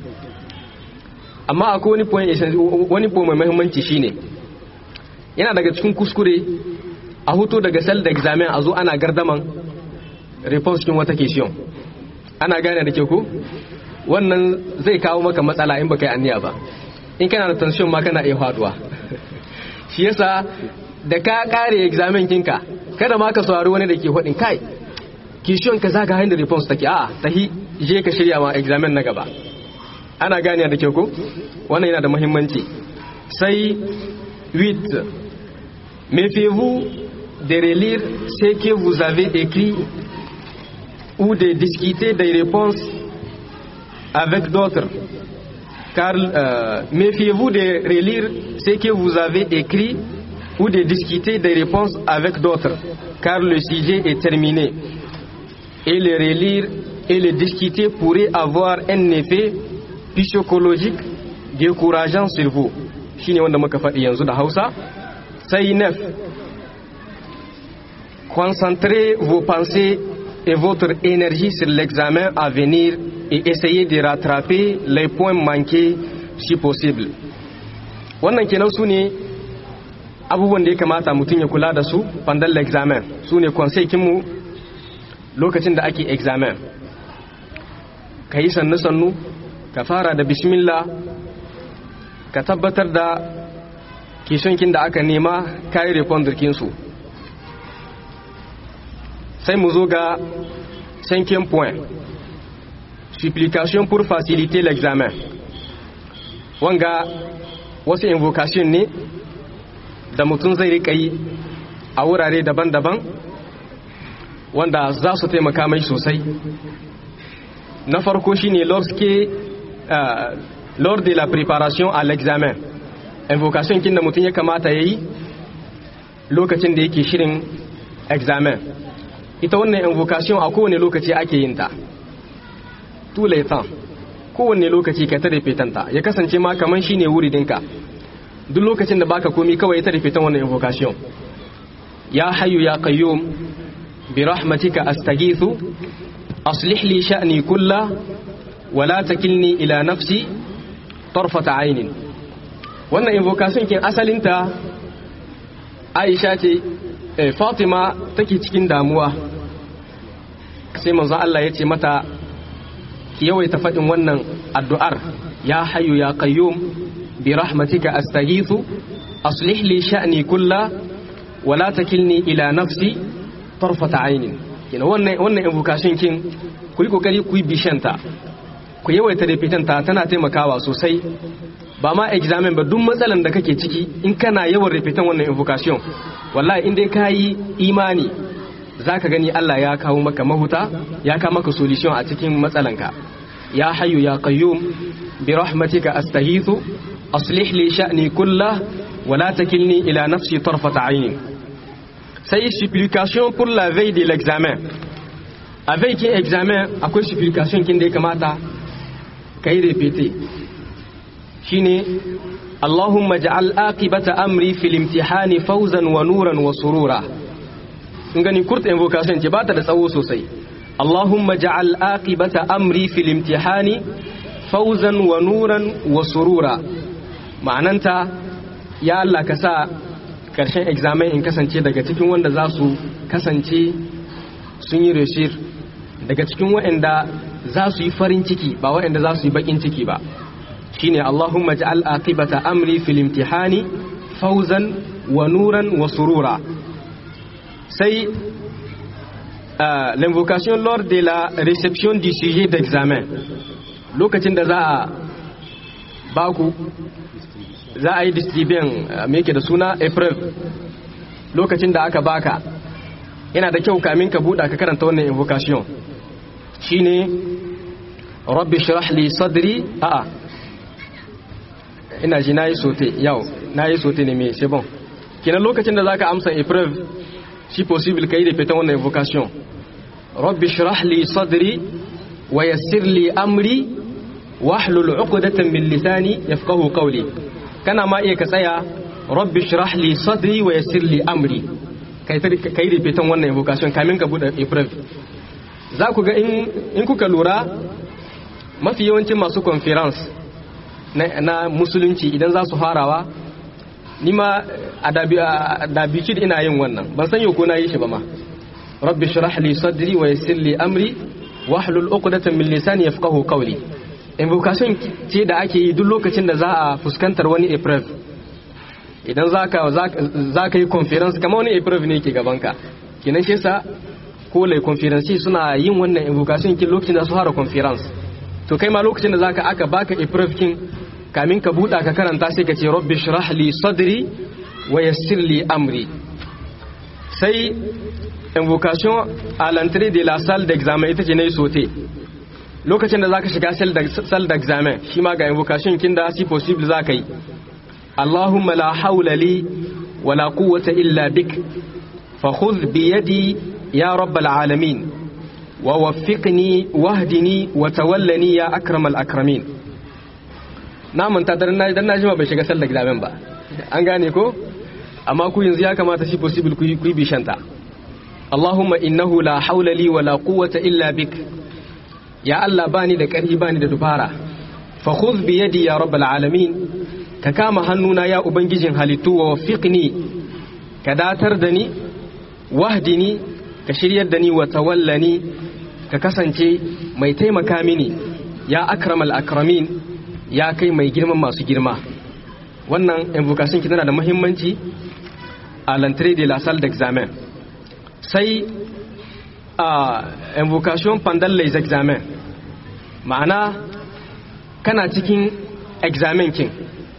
amma akwai wani point wani point mai muhimmanci shine yana daga cikin kuskure a huto daga sel da examen a zo ana gardaman response cikin wata question ana gane da ke ku wannan zai kawo maka matsala in baka yi anniya ba in kana da tension ma kana iya faduwa shi yasa da ka kare examen kinka kada ma ka saurari wani da ke faɗin kai kishiyon ka zaga hanyar response take a tahi je ka shirya ma examen na gaba ana gane da kyau ko wannan yana da muhimmanci sai 8 méfiez-vous de relire ce que vous avez écrit ou de discuter des réponses avec d'autres car euh, méfiez-vous de relire ce que vous avez écrit ou de discuter des réponses avec d'autres car le sujet est terminé et le relire et le discuter pourrait avoir un effet psychologique décourageant sur vous shine wanda muka faɗi yanzu da Hausa sai nef concentrez vos pensées et votre énergie sur l'examen à venir et essayez de rattraper les points manqués si possible wannan kenan su ne abubuwan da ya kamata mutum ya kula da su pendant l'examen su ne mu lokacin da ake examen ka yi sannu-sannu ka fara da bismillah ka tabbatar da kishonkin da aka nema kayi repondirkinsu sai mu zo ga cinquième point supplication pour faciliter l'examen wanga wasu invocation ne da mutum zai rika yi a wurare daban-daban wanda za su taimaka mai sosai na farko shine lorsque lors de la préparation à l'examen invocation kin da mutum ya kamata yayi lokacin da yake shirin examen ita wannan invocation a kowane lokaci ake yin ta tous les temps kowane lokaci ka ta ta ya kasance ma kaman shine wuridinka duk lokacin da baka komi kawai ta repetan wannan invocation ya hayyu ya qayyum bi rahmatika astaghithu aslih li sha'ni kulla wa la takilni ila nafsi tarfata aynin wannan invocation kin asalinta Aisha ce Fatima take cikin damuwa sai manzo Allah ya ce mata ki yawaita faɗin wannan addu'ar ya hayyu ya qayyum bi rahmatika astaghithu aslih li sha'ni kulla wa la takilni ila nafsi tarfata aynin kina wannan wannan invocation kin ku yi kokari ku yi bishanta ku yawaita repetanta tana taimakawa sosai ba ma examen ba duk matsalan da kake ciki in kana yawan repetan wannan invocation wallahi in dai ka yi imani zaka gani Allah ya kawo maka mahuta ya kawo maka solution a cikin matsalanka ya hayyu ya qayyum bi rahmatika astaghithu aslih li sha'ni kullah wa la takilni ila nafsi tarfata ayni sai supplication pour la veille de l'examen avec kin examen akwai supplication kin da ya kamata kai repeter shine Allahumma ja'al aqibata amri fil imtihani fawzan wa nuran wa surura kun gani kurt invocation ce ba ta da tsawo sosai Allahumma ja'al aqibata amri fil imtihani fawzan wa nuran wa surura ma'ananta ya Allah ka sa karshen examen in kasance daga cikin wanda za su kasance sun yi reshir daga cikin waɗanda za su yi farin ciki ba waɗanda za su yi bakin ciki ba shine Allahumma ja'al aqibata amri fil imtihani fawzan wa nuran wa surura sai uh, l'invocation lors de la réception du sujet d'examen lokacin da za a baku za a yi distribution uh, me yake da suna april lokacin da aka baka yana da kyau kamin ka buɗa ka karanta wannan invocation shine rabbi shrah li sadri a'a ina ji nayi sote yau nayi sote ne me c'est bon kenan lokacin da zaka amsa épreuve si possible kai da fitan wannan invocation rabbi shrah li sadri wa yassir li amri wahlul 'uqdatan min lisani yafqahu qawli kana ma iya ka tsaya rabbi shrah li sadri wa yassir li amri kai kai da fitan wannan invocation kamin ka bude épreuve za ku ga in kuka lura mafi yawancin masu conference na, na musulunci idan za su farawa ni ma a dabicid ina yin wannan ban san yau ko na yi shi ba ma rabbi shrah li sadri wa yassir li amri wahlul uqdatan min lisani yafqahu qawli invocation ce da ake yi duk lokacin da za a fuskantar wani epreuve idan za ka za ka yi conference kamar wani epreuve ne ke gaban ka kinan shi yasa ko lai conference suna yin wannan invocation kin lokacin da su fara conference to kai ma lokacin da zaka aka baka epreuve kin kamin ka buɗa ka karanta sai ka ce rabbi shrah li sadri wa yassir li amri sai invocation à l'entrée de la salle d'examen ita ce nayi sote lokacin da zaka shiga salle d'examen shi ma ga invocation kin da si possible zaka yi Allahumma la hawla li wa la quwwata illa bik fa khudh bi yadi ya rabbal alamin wa waffiqni wahdini wa tawallani ya akramal akramin na manta dan na dan na jima bai shiga sallar examen ba an gane ko amma ku yanzu ya kamata shi possible ku yi bishanta Allahumma innahu la hawla li wa la quwwata illa bik ya Allah bani da ƙarfi bani da dubara fa khudh bi yadi ya rabbal alamin ka kama hannuna ya ubangijin halittu wa waffiqni ka datar da ni wahdini ka shiryar da ni wa tawallani ka kasance mai taimaka mini ya akramal akramin ya kai mai girman masu girma wannan invocation tana da muhimmanci a l'entrée de la salle d'examen sai a invocation pendant les examens ma'ana kana cikin examen kin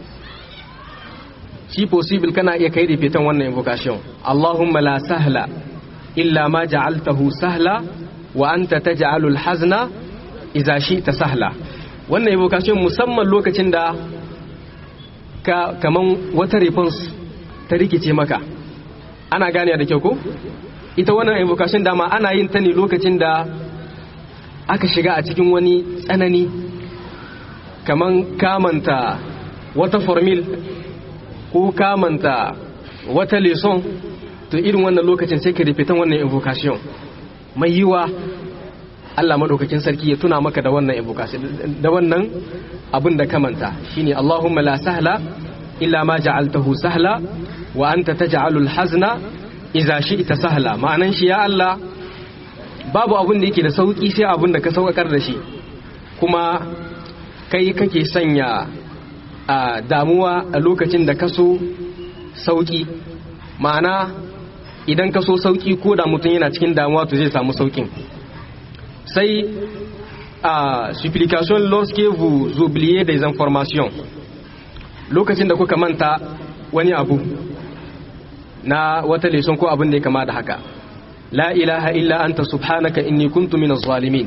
shi possible kana iya kai repetan wannan invocation Allahumma la sahla illa ma ja'altahu sahla wa anta taj'alu al-hazna idza shi'ta sahla wannan invocation musamman lokacin da ka kaman wata response ta rikice maka ana gane da kyau ko ita wannan invocation dama ana yin ta ne lokacin da aka shiga a cikin wani tsanani kaman kamanta wata formil ko kamanta wata lesson to irin wannan lokacin sai ka repeat wannan invocation mai yiwa Allah madaukakin sarki ya tuna maka da wannan invocation da wannan abin da kamanta shine Allahumma la sahla illa ma ja'altahu sahla wa anta taj'alul hazna idza shi'ta sahla ma'anan shi ya Allah babu abin da yake da sauki sai abin da ka saukar da shi kuma kai kake sanya a damuwa a lokacin da ka so sauki ma'ana idan ka so sauki ko da mutum yana cikin damuwa to zai samu saukin sai a supplication lorsque vous oubliez des informations lokacin da kuka manta wani abu na wata leson ko abin da ya kama da haka la ilaha illa anta subhanaka inni kuntu minaz zalimin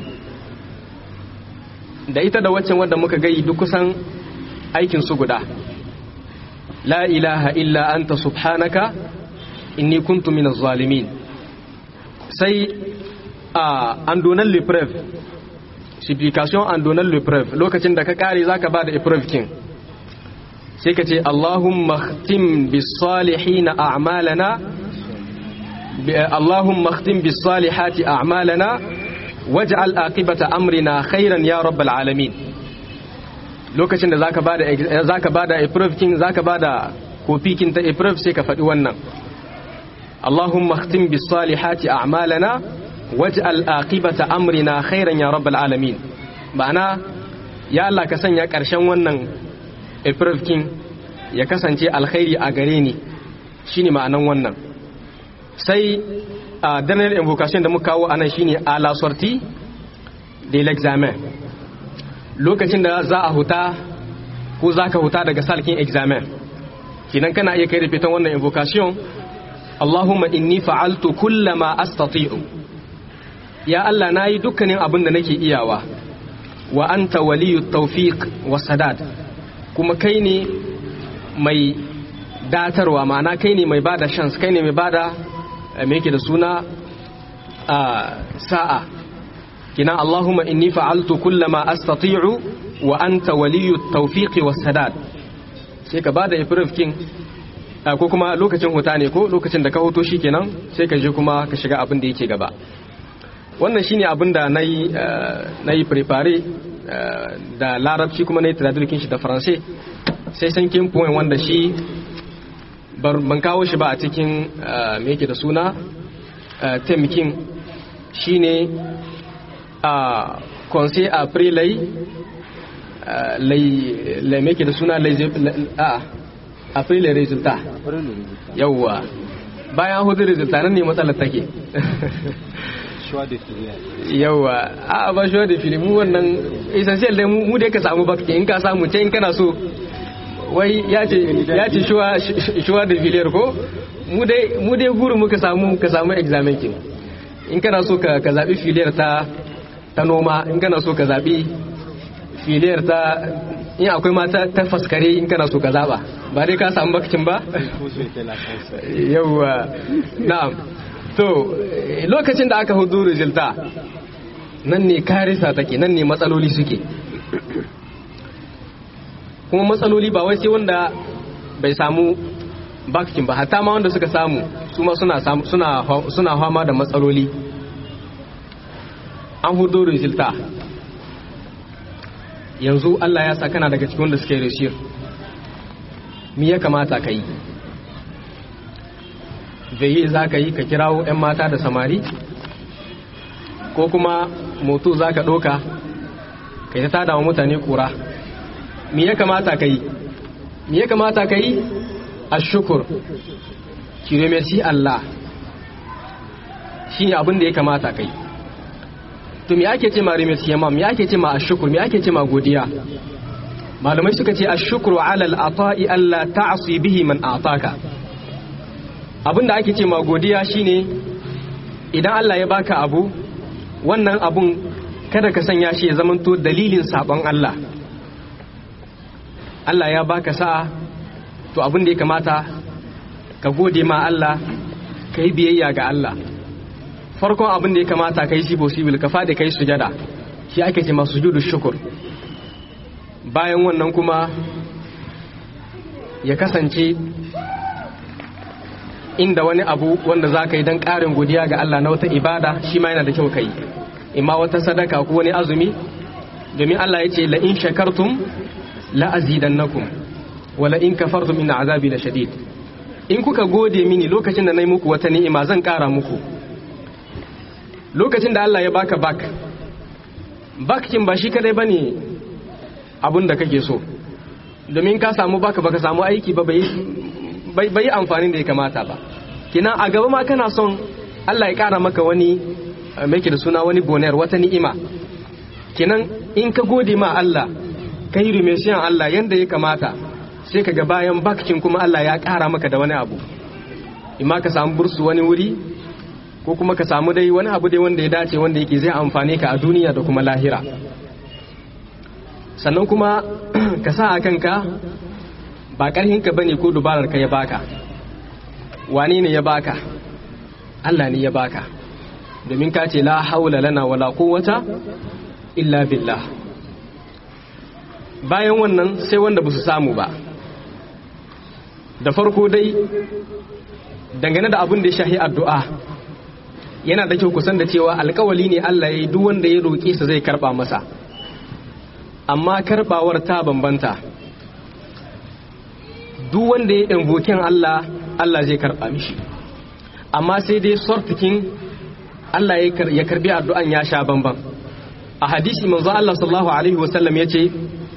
da ita da waccan wadda muka gai duk kusan aikin su guda la ilaha illa anta subhanaka inni kuntu minaz zalimin sai a an donan l'épreuve supplication an donan l'épreuve lokacin da ka kare zaka bada épreuve kin sai ka ce Allahumma khtim bis salihin a'malana Allahumma khtim bis salihati a'malana waj'al aqibata amrina khairan ya rabbal alamin lokacin da zaka bada zaka bada épreuve kin zaka bada kofi kin ta épreuve sai ka faɗi wannan Allahumma khtim bis salihati a'malana waj'al aqibata amrina khairan ya rabbal alamin ma'ana ya Allah ka sanya ƙarshen wannan épreuve kin ya kasance alkhairi a gare ni shine ma'anan wannan sai a dernier invocation da muka kawo anan shine a la sortie de l'examen lokacin da za a huta ko za ka huta daga salkin examen kinan kana iya kai repeaton wannan invocation Allahumma inni fa'altu kullama astati'u ya Allah nayi dukkanin abin da nake iyawa wa anta waliyut tawfiq was sadad kuma kai ne mai datarwa ma'ana kai ne mai bada chance kai ne mai bada me yake da suna sa'a kina Allahumma inni fa'altu kullama astati'u wa anta waliyut tawfiqi was sadad sai ka bada ifrif king ko kuma lokacin huta ne ko lokacin da ka hoto shikenan sai ka je kuma ka shiga abin da yake gaba wannan shine abin da nayi nayi prepare da larabci kuma nayi traduction shi da faransai sai san kin point wanda shi ban kawo shi ba a cikin me yake da suna temkin shine a conseil après lay lay me yake da suna lay a après les résultats yawwa bayan hudu résultats nan ne matsalar take yawwa a ba shuwa da fili mu wannan essential dai mu dai ka samu bakti in ka samu ce in kana so wai ya ce shuwa da filiyar ko mu dai guru muka samu ka samu examen kin in kana so ka zaɓi filiyar ta ta noma in kana so ka zaɓi filiyar ta in akwai mata ta faskare in kana so ka zaɓa ba dai ka samu bakcin ba yauwa na'am to lokacin da aka hudu rizilta nan ne karisa take nan ne matsaloli suke kuma matsaloli ba wai sai wanda bai samu bakin ba hatta ma wanda suka samu su ma suna suna suna fama da matsaloli an hudo resulta yanzu Allah ya sa kana daga cikin wanda suke reshir me ya kamata ka yi veye za ka yi ka kirawo 'yan mata da samari ko kuma moto za ka ɗoka ka yi ta tada wa mutane kura me ya kamata ka yi me ya kamata ka yi a shukur ki remerci Allah shi ne abin da ya kamata ka yi to me ake ce ma remerci yamma me ake ce ma a shukur me ake ce ma godiya malamai suka ce a shukuru alal ata'i Allah ta'asi bihi man ataka abin da ake ce ma godiya shine idan Allah ya baka abu wannan abun kada ka sanya shi ya zamanto dalilin sabon Allah Allah ya baka sa'a to abin da ya kamata ka gode ma Allah ka yi biyayya ga Allah farkon abin da ya kamata ka yi shi possible ka fadi ka yi sujada shi ake ce masu sujudu shukur bayan wannan kuma ya kasance inda wani abu wanda za ka yi don ƙarin godiya ga Allah na wata ibada shi ma yana da kyau ka yi imma wata sadaka ko wani azumi domin Allah ya ce la'in shakartum la'azidannakum wa la'in kafartum inna azabi la shadid in kuka gode mini lokacin da na yi muku wata ni'ima zan ƙara muku lokacin da Allah ya baka bak bakin ba shi kadai bane abun da kake so domin ka samu baka baka samu aiki ba bai bai amfani da ya kamata ba kina a gaba ma kana son Allah ya kara maka wani mai da suna wani bonar wata ni'ima kinan in ka gode ma Allah ka yi rumesiyan Allah yanda ya kamata sai ka ga bayan bakin kuma Allah ya kara maka da wani abu imma ka samu bursu wani wuri ko kuma ka samu dai wani abu dai wanda ya dace wanda yake zai amfane ka a duniya da kuma lahira sannan kuma ka sa a kanka ba ƙarhinka bane ko dubarar ka ya baka wane ne ya baka Allah ne ya baka domin ka ce la haula lana wala quwwata illa billah bayan wannan sai wanda ba su samu ba da farko dai dangane da abin da ya shahi addu'a yana da kyau kusan da cewa alkawali ne Allah ya yi duk wanda ya roƙe sa zai karɓa masa amma karɓawar ta bambanta duk wanda ya invokin Allah Allah zai karɓa mishi amma sai dai sortikin Allah ya karbi addu'an ya sha bamban a hadisi manzo Allah sallallahu alaihi wasallam yace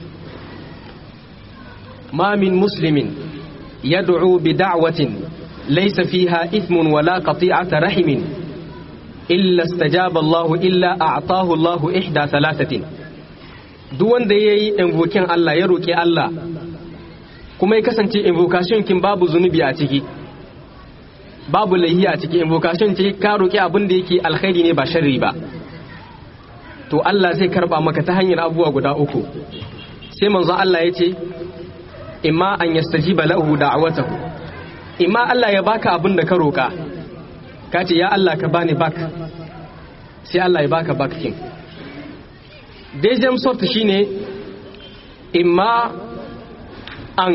ma min muslimin yad'u bi da'watin laysa fiha ithmun wala qati'ata rahimin illa istajaba Allah illa a'tahu Allah ihda thalathatin duk wanda yayi invokin Allah ya roki Allah kuma ya kasance invocation kin babu zunubi a ciki babu laihi a ciki invocation ce ka roki abin da yake alkhairi ne ba sharri ba to Allah zai karba maka ta hanyar abubuwa guda uku sai manzo Allah ya ce imma an yastajiba lahu da'watahu imma Allah ya baka abin da ka roka ka ce ya Allah ka bani bak sai Allah ya baka bak kin deuxième sorte shine imma an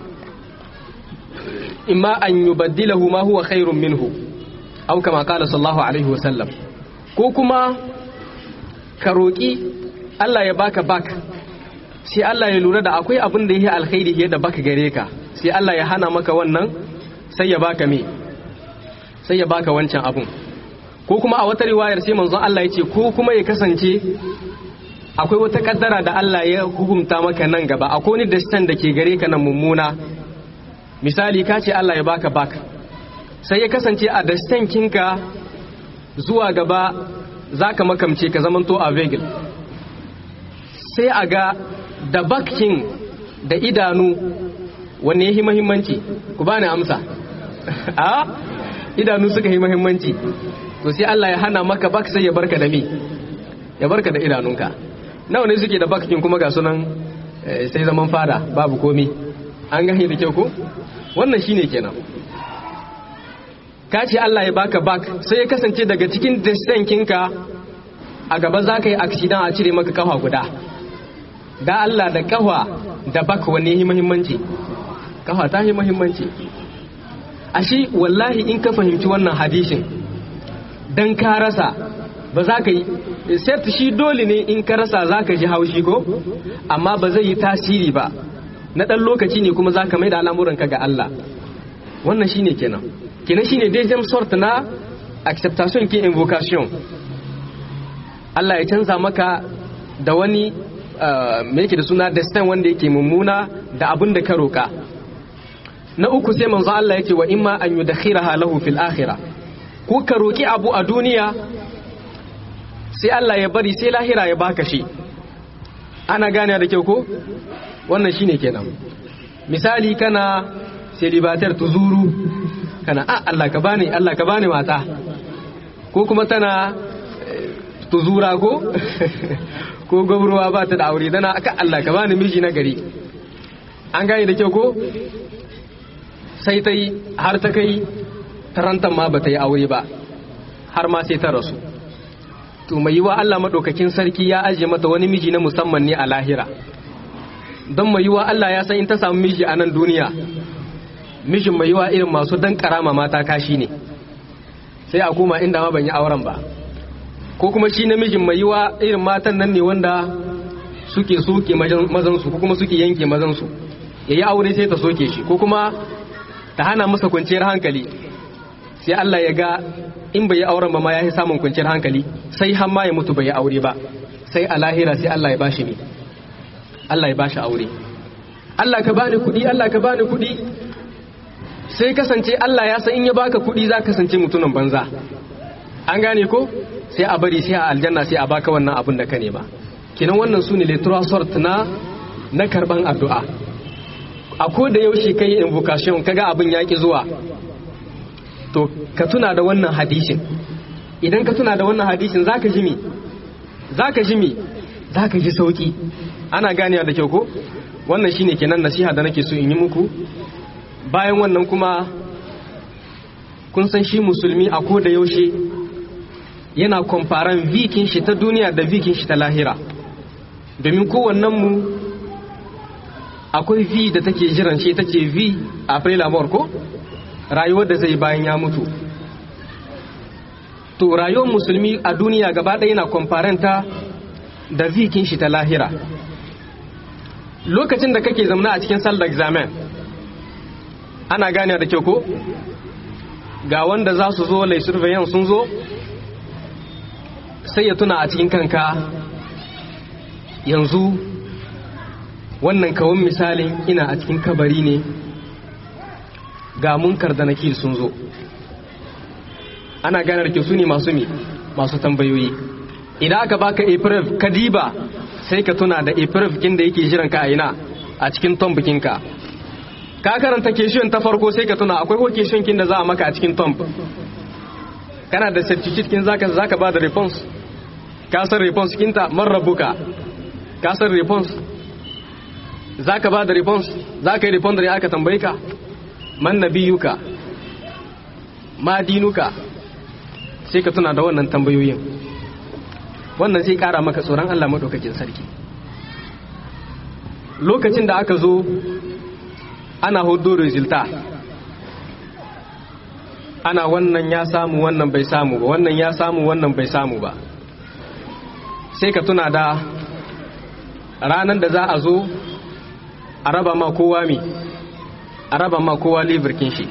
imma an yubaddilahu ma huwa khairun minhu aw kama qala sallallahu alaihi wasallam ko kuma ka roki Allah ya baka bak sai Allah ya lura da akwai abin da yake alkhairi da baka gare ka sai Allah ya hana maka wannan sai ya baka me sai ya baka wancan abun ko kuma a wata riwayar sai manzon Allah ya ce ko kuma ya kasance akwai wata kaddara da Allah ya hukunta maka nan gaba akwai wani dastan da ke gare ka nan mummuna misali ka ce Allah ya baka baka sai ya kasance a dastan kinka zuwa gaba zaka makamce ka zamanto a vegil sai a ga da bakin da idanu wanne yahi muhimmanci ku bani amsa a idanu suka yi muhimmanci to sai Allah ya hana maka bak sai ya barka da me ya barka da idanunka nawa ne suke da bakin kuma ga sunan sai zaman fada babu komi an gani da kyau ko wannan shine kenan ka ce Allah ya baka bak sai ya kasance daga cikin distankinka a gaba za ka yi aksidan a cire maka kafa guda da Allah da kafa da bak wanne yi muhimmanci kafa ta yi muhimmanci ashe wallahi in ka fahimci wannan hadishin dan ka rasa ba za ka yi set shi dole ne in ka rasa za ka ji haushi ko amma ba zai yi tasiri ba na ɗan lokaci ne kuma za ka mai da al'amuranka ga Allah wannan shi ne kenan kenan shi ne deuxième sort na acceptation ki invocation Allah ya canza maka da wani me yake da suna destin wanda yake mummuna da abin da ka roka na uku sai manzo Allah yake wa imma an yudakhiraha lahu fil akhirah ko ka roki abu a duniya sai Allah ya bari sai lahira ya baka shi ana gane da kyau ko wannan shine kenan misali kana celibatar tuzuru kana a Allah ka bani Allah ka bani mata ko kuma tana tuzura ko ko gwamruwa ba ta da aure dana aka Allah ka bani miji na gari an gane da kyau ko sai ta yi har ta kai tarantan ma ba ta yi aure ba har ma sai ta rasu to mai yiwa Allah maɗaukakin sarki ya ajiye mata wani miji na musamman ne a lahira don mai yiwa Allah ya san in ta samu miji a nan duniya mijin mai yiwa irin masu dan karama mata kashi ne sai a koma inda ma ban yi auren ba ko kuma shi namijin mai yiwa irin matan nan ne wanda suke soke mazansu ko kuma suke yanke mazansu ya yi aure sai ta soke shi ko kuma ta hana masa kwanciyar hankali sai Allah ya ga in bai yi auren ba ma ya yi samun kwanciyar hankali sai har ma ya mutu bai yi aure ba sai a lahira sai Allah ya bashi ne Allah ya bashi aure Allah ka bani kuɗi Allah ka bani kuɗi sai kasance Allah ya san in ya baka kuɗi za kasance mutumin banza an gane ko sai a bari sai a aljanna sai a baka wannan abin da ka nema kinan wannan su ne sort na na karban addu'a a ko da yaushe kai invocation kaga abin yaki zuwa to ka tuna da wannan hadisin idan ka tuna da wannan hadisin zaka ji mi zaka ji mi zaka ji sauki ana ganewa da kyau ko wannan shine kenan nasiha da nake so in yi muku bayan wannan kuma kun san shi musulmi a ko da yaushe yana kwamfaran vikin shi ta duniya da vikin shi ta lahira domin kowannen mu akwai vi da take jiran shi ta ce vi a prelamor ko rayuwar da zai bayan ya mutu to rayuwar musulmi a duniya gaba ɗaya yana kwamfaranta da vikin shi ta lahira lokacin da kake zamana a cikin sallar examen ana gane da kyau ko ga wanda za su zo lai surveillance sun zo sai ya tuna a cikin kanka yanzu wannan kawun misalin ina a cikin kabari ne ga munkar da nakil sun zo ana ganar ke su ne masu mi masu tambayoyi idan aka baka april kadiba sai ka tuna da april kin da yake jiran ka a ina a cikin tom bikinka ka karanta keshiyon ta farko sai ka tuna akwai ko keshiyon kin da za a maka a cikin tom kana da certificate kin zaka zaka ba da response ka san response kinta man rabuka ka san response zaka ba da response zaka yi response da aka tambaye ka man nabiyuka ma dinuka sai ka tuna da wannan tambayoyin wannan zai kara maka tsoron Allah madaukakin sarki lokacin da aka zo ana hudu resulta ana wannan ya samu wannan bai samu ba wannan ya samu wannan bai samu ba sai ka tuna da ranar da za a zo a raba ma kowa mi a raba ma kowa livirkin shi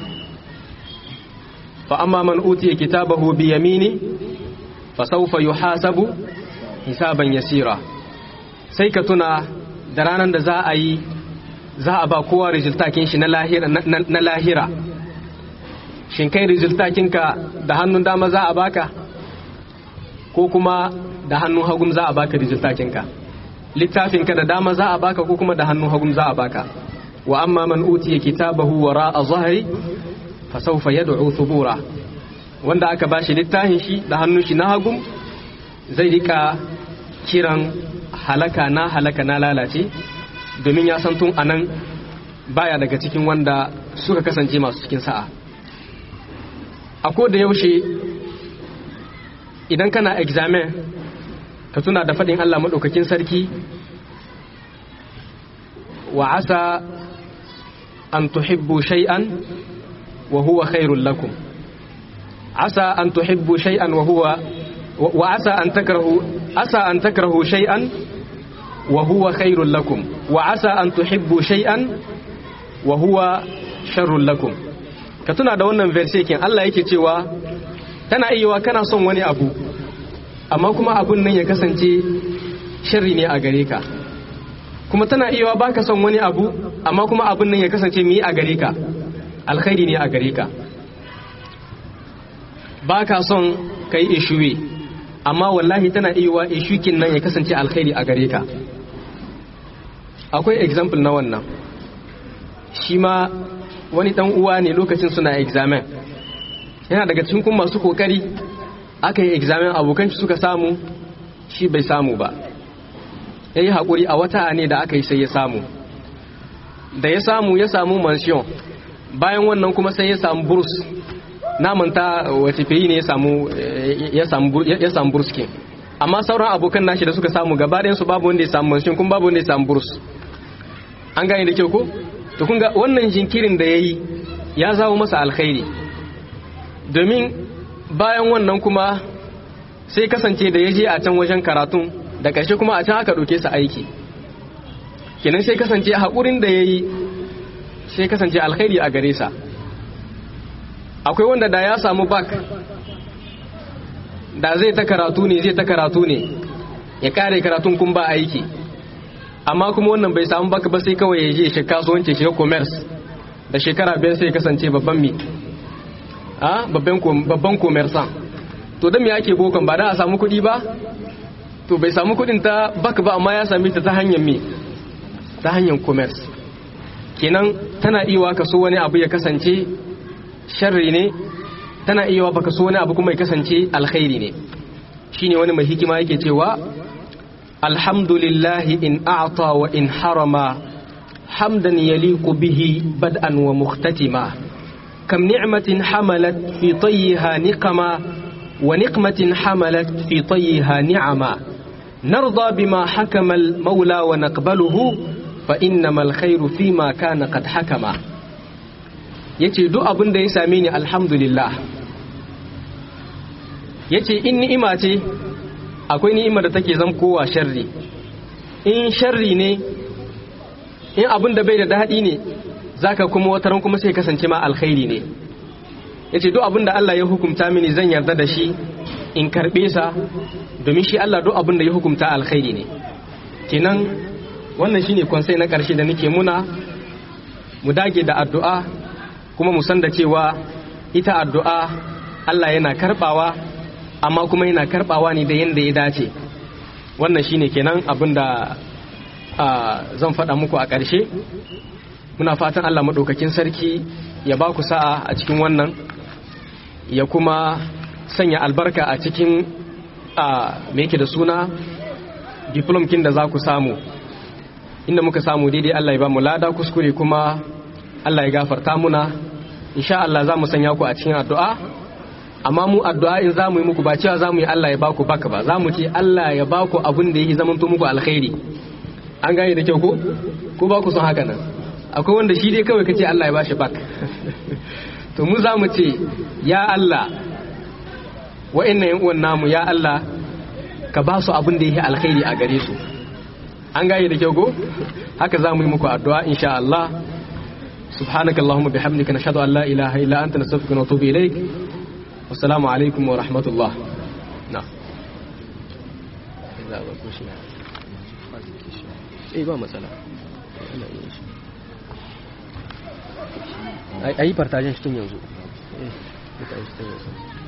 fa amma man utiya kitabahu bi yamini fa sawfa yuhasabu hisaban yasira sai ka tuna da ranar da za a yi za a ba kowa rizultakin shi na lahira shin kai rizultakinka da hannun dama za a baka ko kuma da hannun hagum za a baka rizultakinka littafinka da dama za a baka ko kuma da hannun hagum za a baka wa amma man utiya kitabahu wara a zahari fa sawfa yad'u thubura wanda aka bashi littafin shi da hannun shi na hagum zai rika kiran halaka na halaka na lalace domin ya san tun anan baya daga cikin wanda suka kasance masu cikin sa'a a da yaushe idan kana examen ka tuna da faɗin Allah maɗaukakin sarki wa asa an tuhibbu shay'an wa huwa khairul lakum asa an tuhibbu shay'an wa huwa wa asa an takrahu asa an takrahu shay'an wa huwa khairul lakum wa asa an tuhibbu shay'an wa huwa sharrul lakum ka tuna da wannan verse kin Allah yake cewa tana iya kana son wani abu amma kuma abun nan ya kasance sharri ne a gare ka kuma tana iya baka son wani abu amma kuma abun nan ya kasance mi a gare ka alkhairi ne a gare ka baka son kai ishuwe amma wallahi tana iya ishukin nan ya kasance alkhairi a gare ka akwai example na wannan shi ma wani dan uwa ne lokacin suna examen yana daga cikin kuma masu kokari aka yi examen abokan shi suka samu shi bai samu ba ya yi haƙuri a wata ne da aka yi sai ya samu da ya samu ya samu mansion bayan wannan kuma sai ya samu burs namanta wace fiye ne ya samu burs kin amma sauran abokan nashi da suka samu gaba su babu wanda ya samu mansion kuma babu wanda ya samu burs an gane da kyau ko to kun ga wannan jinkirin da ya yi ya zawo masa alkhairi domin bayan wannan kuma sai kasance da ya je a can wajen karatun da ƙarshe kuma a can aka ɗauke sa aiki kenan sai kasance haƙurin da ya yi sai kasance alkhairi a gare sa akwai wanda da ya samu bak da zai ta karatu ne zai ta karatu ne ya kare karatun kun ba aiki amma kuma wannan bai samu bak ba sai kawai ya je shi kasuwanci shi commerce da shekara biyar sai kasance babban mi a babban commerçant to da me ake bokon ba da a samu kuɗi ba to bai samu kuɗin ta bak ba amma ya sami ta ta hanyar mi ta hanyar commerce kenan tana iya ka so wani abu ya kasance sharri ne tana iya baka so wani abu kuma ya kasance alkhairi ne shine wani mai hikima yake cewa alhamdulillahi in a'ta wa in harama hamdan yaliqu bihi bad'an wa mukhtatima kam ni'matin hamalat fi tayyiha niqama wa niqmatin hamalat fi tayyiha ni'ama narda bima hakama al-maula wa naqbaluhu fa innamal khairu fima kana qad hakama yace duk abin da ya same ni alhamdulillah yace in ni'ima ce akwai ni'ima da take zam kowa sharri in sharri ne in abin da bai da daɗi ne zaka kuma wataran kuma sai kasance ma alkhairi ne yace duk abin da Allah ya hukunta mini zan yarda da shi in karbe sa domin shi Allah duk abin da ya hukunta alkhairi ne kenan wannan shine konsai na ƙarshe da nake muna mu dage da addu'a kuma mu san da cewa ita addu'a Allah yana karbawa amma kuma yana karbawa ne da yanda ya dace wannan shine kenan abin da zan faɗa muku a ƙarshe muna fatan Allah maɗaukakin sarki ya ba ku sa'a a cikin wannan ya kuma sanya albarka a cikin me yake da suna diplomkin da za ku samu inda muka samu daidai Allah ya ba mu lada kuskure kuma Allah ya gafarta muna insha Allah za mu sanya ku a cikin addu'a amma mu addu'a in za mu yi muku ba cewa za mu yi Allah ya ba ku baka ba za mu ce Allah ya ba ku abin da yake zamanto muku alkhairi an gane da kyau ko ko ba ku son haka nan akwai wanda shi dai kawai kace Allah ya bashi bak to mu za mu ce ya Allah wa'annan yan uwan namu ya Allah ka ba su abin da yake alkhairi a gare su an gane da kyau ko haka za mu yi muku addu'a insha Allah سبحانك اللهم بحمدك نشهد أن لا إله إلا أنت نستغفرك ونتوب إليك والسلام عليكم ورحمة الله نعم إذا بكوشنا إيه ما مسألة أي أي برتاجين شتون يوزو إيه